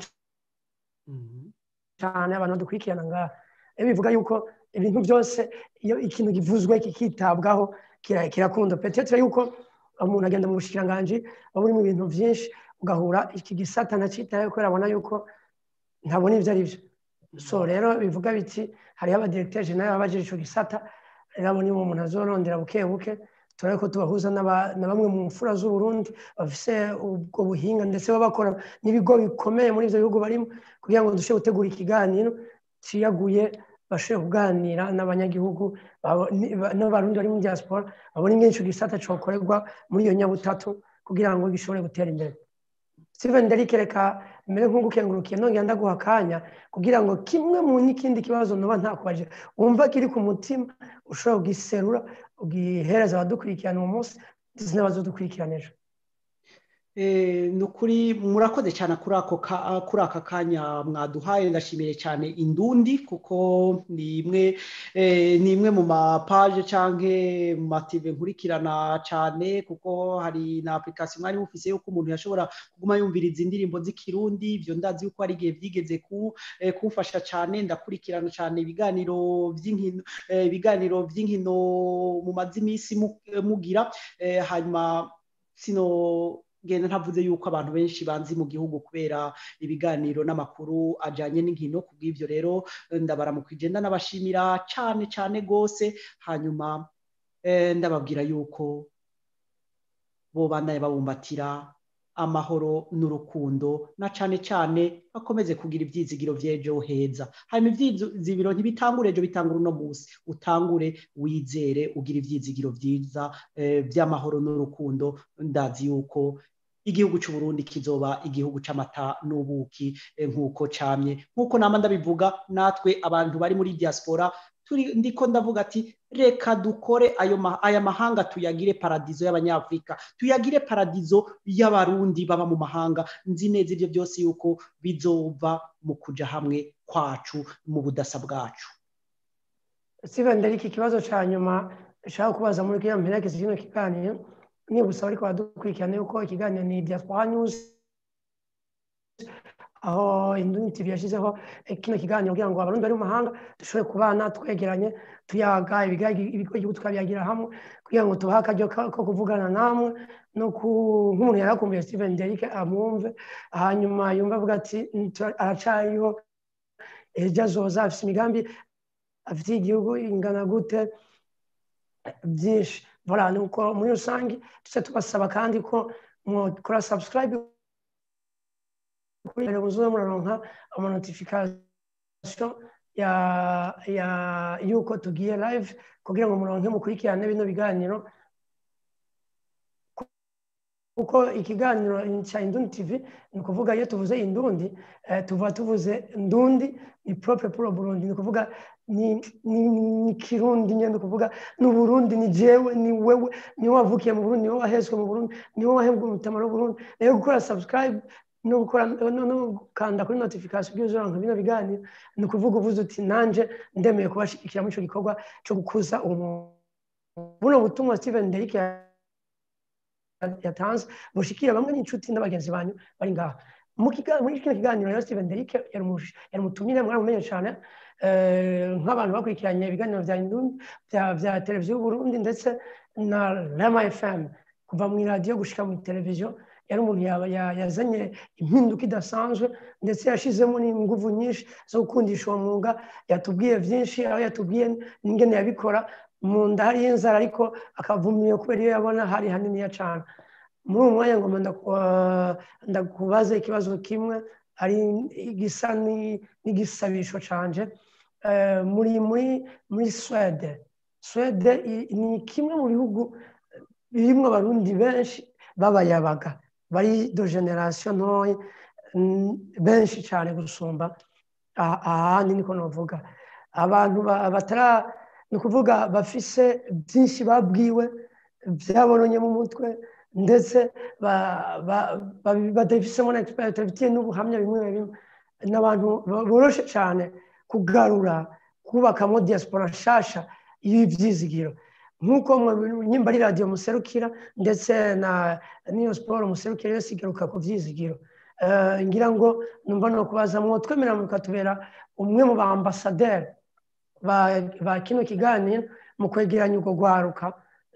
cyane abantu dukurikirana ngaha bivuga yuko ibintu byose iyo ikintu givuzwe kikitabwaho kirakunda petetre yuko umuntu agenda mu bushikiranganji aba uri mu bintu byinshi ugahura iki gisata nacitaye kubera abona yuko ntabona ibyo ari byo so rero bivuga biti hariho abadiregiteri jenali baba bagira icyo gisata rero abo nibo umuntu azorondera buke buke turabe ko tubahuza na bamwe mu mfura z'uburundi bafise ubwo buhinga ndetse baba bakora n'ibigo bikomeye muri ibyo bihugu barimo kugira ngo dushobore gutegura ikiganiro ciyaguye bashobore kuganira n'abanyagihugu n'abarundi bari muri diaspora babona ingene ico gisata cokorerwa muri iyo nyabutatu kugira ngo gishobore gutera imbere steven derike reka mbere nk'ugukengurukiye nongera ndaguha akanya kugira ngo kimwe mu n'ikindi kibazo noba ntakubaje wumva kiri ku mutima ushobora kugiserura ugihereza abadukurikirana uwo munsi ndetse n'abazodukurikirana ejo ni ukuri murakoze cyane kuri aka kanya mwaduhaye ndashimiye cyane indundi kuko ni imwe ni imwe mu mapaje cyangwa mu mative nkurikirana cyane kuko hari na application mwari mufise yuko umuntu yashobora kuguma yumviriza indirimbo z'ikirundi ibyo ndazi yuko hari igihe byigeze kumfasha cyane ndakurikirana cyane ibiganiro by'inkino ibiganiro by'inkino mu mazi iminsi mugira hanyuma sino ngenda ntavuze yuko abantu benshi banzi mu gihugu kubera ibiganiro n'amakuru ajyanye n'inkino ku bw'ibyo rero ndabaramukwije ndanabashimira cyane cyane rwose hanyuma ndababwira yuko bo bandanye babumbatira amahoro n'urukundo na cyane cyane bakomeze kugira ibyizigiro by'ejo heza hanyuma ibyizigiro ntibitangure ejo bitangure uno munsi utangure wizere ugira ibyizigiro byiza by'amahoro n'urukundo ndazi yuko igihugu cy'u Burundi kizoba igihugu cy'amata n'ubuki nk'uko camye nk'uko nama ndabivuga natwe abantu bari muri diaspora turi ndiko ndavuga ati reka dukore ayo aya mahanga tuyagire paradizo y'abanyafrika tuyagire paradizo y'abarundi baba mu mahanga nzi neza ibyo byose yuko bizova mu kuja hamwe kwacu mu budasa bwacu steven ndari iki kibazo cya nyuma nshaka kubaza muri kiriya mperekeza kino kiganiro nibusaba ariko badukurikirana yuko ikiganiro ni diaspora news aho indundi tv yashyizeho kino kiganiro kugira ngo abarundi bari mu mahanga dushobore kubana twegeranye tuyaga ibigo igihugu tukabyagira hamwe kugira ngo tubahe akaryo ko kuvugana namwe no nk'umuntu yari akumbuye steven derike amwumve hanyuma yumva avuga ati aracariho ejo azoza afite imigambi afitiye igihugu ingana gute byinshi voilà nuko muri rusange tuse tubasaba kandi ko mukora subscribe kuri muzuba muraronka amanotification ya ya yuko tugiye live kugira ngo muronke mukurikirane bino biganiro kuko ikiganiro cya indundi tv ni ukuvuga iyo tuvuze indundi tuva tuvuze ndundi ni propre pour burundi ni ukuvuga ni kirundi nyine ni ukuvuga ni uburundi ni jewe ni wewe niwe wavukiye mu burundi niwe wahezwe mu burundi niwe wahembwe umutamaro w'uburundi rero gukora subscribe no gukora no gukanda kuri notification kugira uzoranka bino biganiro ni ukuvuga uvuze uti nanje ndemeye kubashigikira muri ico gikorwa cyo gukuza umuntu buno butumwa steven derike yatanze bushikira bamwe n'inshuti n'abagenzi banyu bari ngaha muri kino kiganiro rero steven derike yari umutumire mwaramumenye cyane nk'abantu bakurikiranye ibiganiro bya bya televiziyo y'uburundi ndetse na rama fm kuva mu iradiyo gushika mu televiziyo yari umuntu yazanye impinduka idasanzwe ndetse yashizemo n'inguvu nyinshi zo gukundisha uwo mwuga yatubwiye byinshi aho yatubwiye n'ingene yabikora mu nda hariyo inzara ariko akavumiye kubera iyo yabona hari haniniya cyane muri uwo mwanya ngoma ndakubaza ikibazo kimwe ari igisa n'igisabisho canje muri muri muri swede swede ni kimwe mu bihugu birimo abarundi benshi b'abayabaga bari do generasiyo ntoya benshi cyane gusumba ahandi niko navuga abantu batara ni ukuvuga bafise byinshi babwiwe byabononye mu mutwe ndetse badafisemo na egisiperi bafitiye n'ubuhamya bimwe na bimwe ni abantu boroshe cyane kugarura kubakamo diaspora nshasha y'ibyizigiro nk'uko nyimba ari radiyo muserukira ndetse na n'iyo siporo muserukira yose igaruka ku byizigiro ngira ngo numva no kubaza mwo twemera mukatubera umwe mu ba ambasaderi ba kino kiganiro mu kwegeranya urwo rwaruka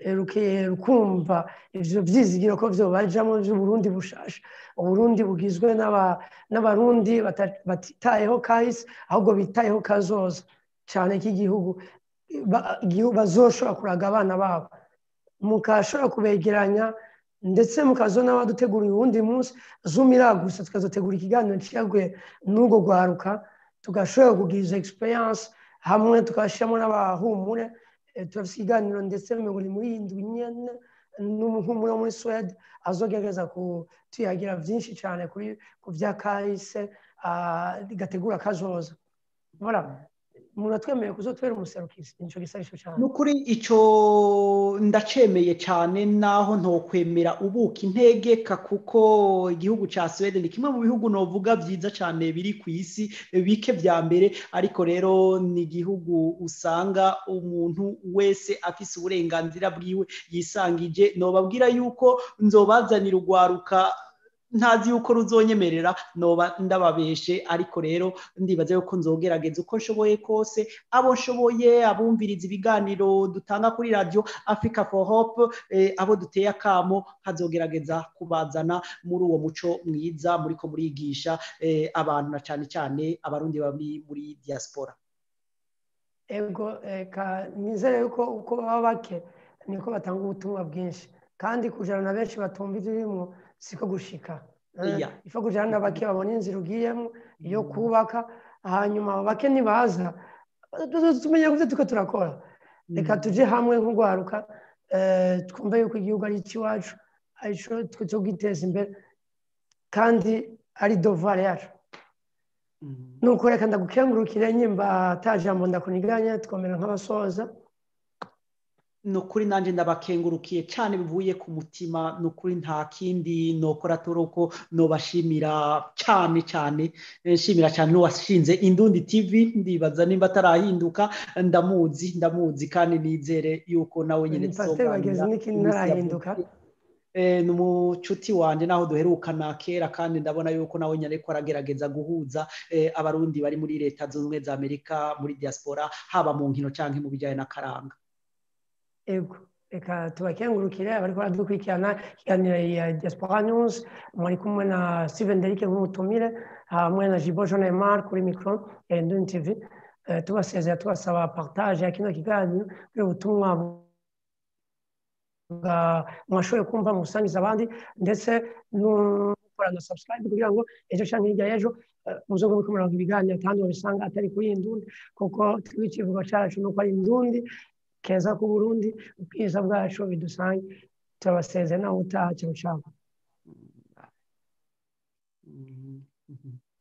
rukumva ibyo byizigiro ko byo bajamo by'uburundi bushasha uburundi bugizwe n'abarundi batitayeho kahise ahubwo bitayeho kazoza cyane k'igihugu bazoshobora kuraga abana babo mukashobora kubegeranya ndetse mukazona n'abadutegura uwundi munsi zumira gusa tukazotegura ikiganiro cyaguye n'ubwo rwaruka tugashobora kugira izo egisperiyanse hamwe tugashyiramo n'abahumure turafite ikiganiro ndetse mirongo irindwi muri irindwi nyine n'umuhumure wo muri suwede azogerageza kutuyagira byinshi cyane ku bya kahise gategura kazoza umuntu atwemereye kuzotwera umuserukisi nicyo gisabisho cyane ni ukuri icyo ndacemeye cyane naho ntokwemera ubuka integeka kuko igihugu cya suwede ni kimwe mu bihugu novuga byiza cyane biri ku isi bike bya mbere ariko rero ni igihugu usanga umuntu wese afise uburenganzira bwiwe yisangije nobabwira yuko nzobazanira urwaruka ntazi yuko ruzonyemerera noba ndababeshe ariko rero ndibaza yuko nzogerageza uko nshoboye kose abo nshoboye abumviriza ibiganiro dutanga kuri radiyo africa for hope abo duteye akamo hazogerageza kubazana muri uwo muco mwiza muri ko murigisha abantu na cyane cyane abarundi bari muri diaspora ego nizere yuko uko baba bake niko batanga ubutumwa bwinshi kandi kujana na benshi batumva ibirimo siko gushika ifa kujana na bake babona inzira ugiyemo yo kubaka hanyuma bake nibaza tumenye ko tuko turakora reka tuje hamwe nk'urwaruka twumve yuko igihugu ari icy'iwacu arico twe cyo kwiteza imbere kandi ari dovare yacu nuko reka ndagukengurukire nyimba atajambo ndakuniganya twomera nk'abasoza ni ukuri nanjye ndabakengurukiye cyane bivuye ku mutima ni ukuri nta kindi nokora turuko nobashimira cyane cyane nshimira cyane n'uwashinze indundi tv ndibaza nimba atarahinduka ndamuzi ndamuzi kandi nizere yuko nawe nyine ni umucuti wanjye naho duherukana kera kandi ndabona yuko nawe nyine ko aragerageza guhuza abarundi bari muri leta zunze ubumwe za amerika muri diaspora haba mu nkino cyangwa mu bijyanye n'akaranga ego reka tubakengurukire abari baradukurikirana ikiganiro ya diaspora news mwari kumwe na steven derike nk'umutumire hamwe na jibo jean emar kuri mikoro ya induni tv tubasezera tubasaba partage ya kino kiganiro kugira ubutumwa mwashoboye kumva musangiza abandi ndetse gukora na subscribe kugira ngo ejo cyangwa hirya y'ejo muzo muri kumuranga ibiganiro kandi babisanga atari kuri indundi kuko twiga ikivugo cyacu ni uko ari indundi keza ku burundi ubwiza bwacu bidusange turabasezera nawe utaha cyangwa ushaka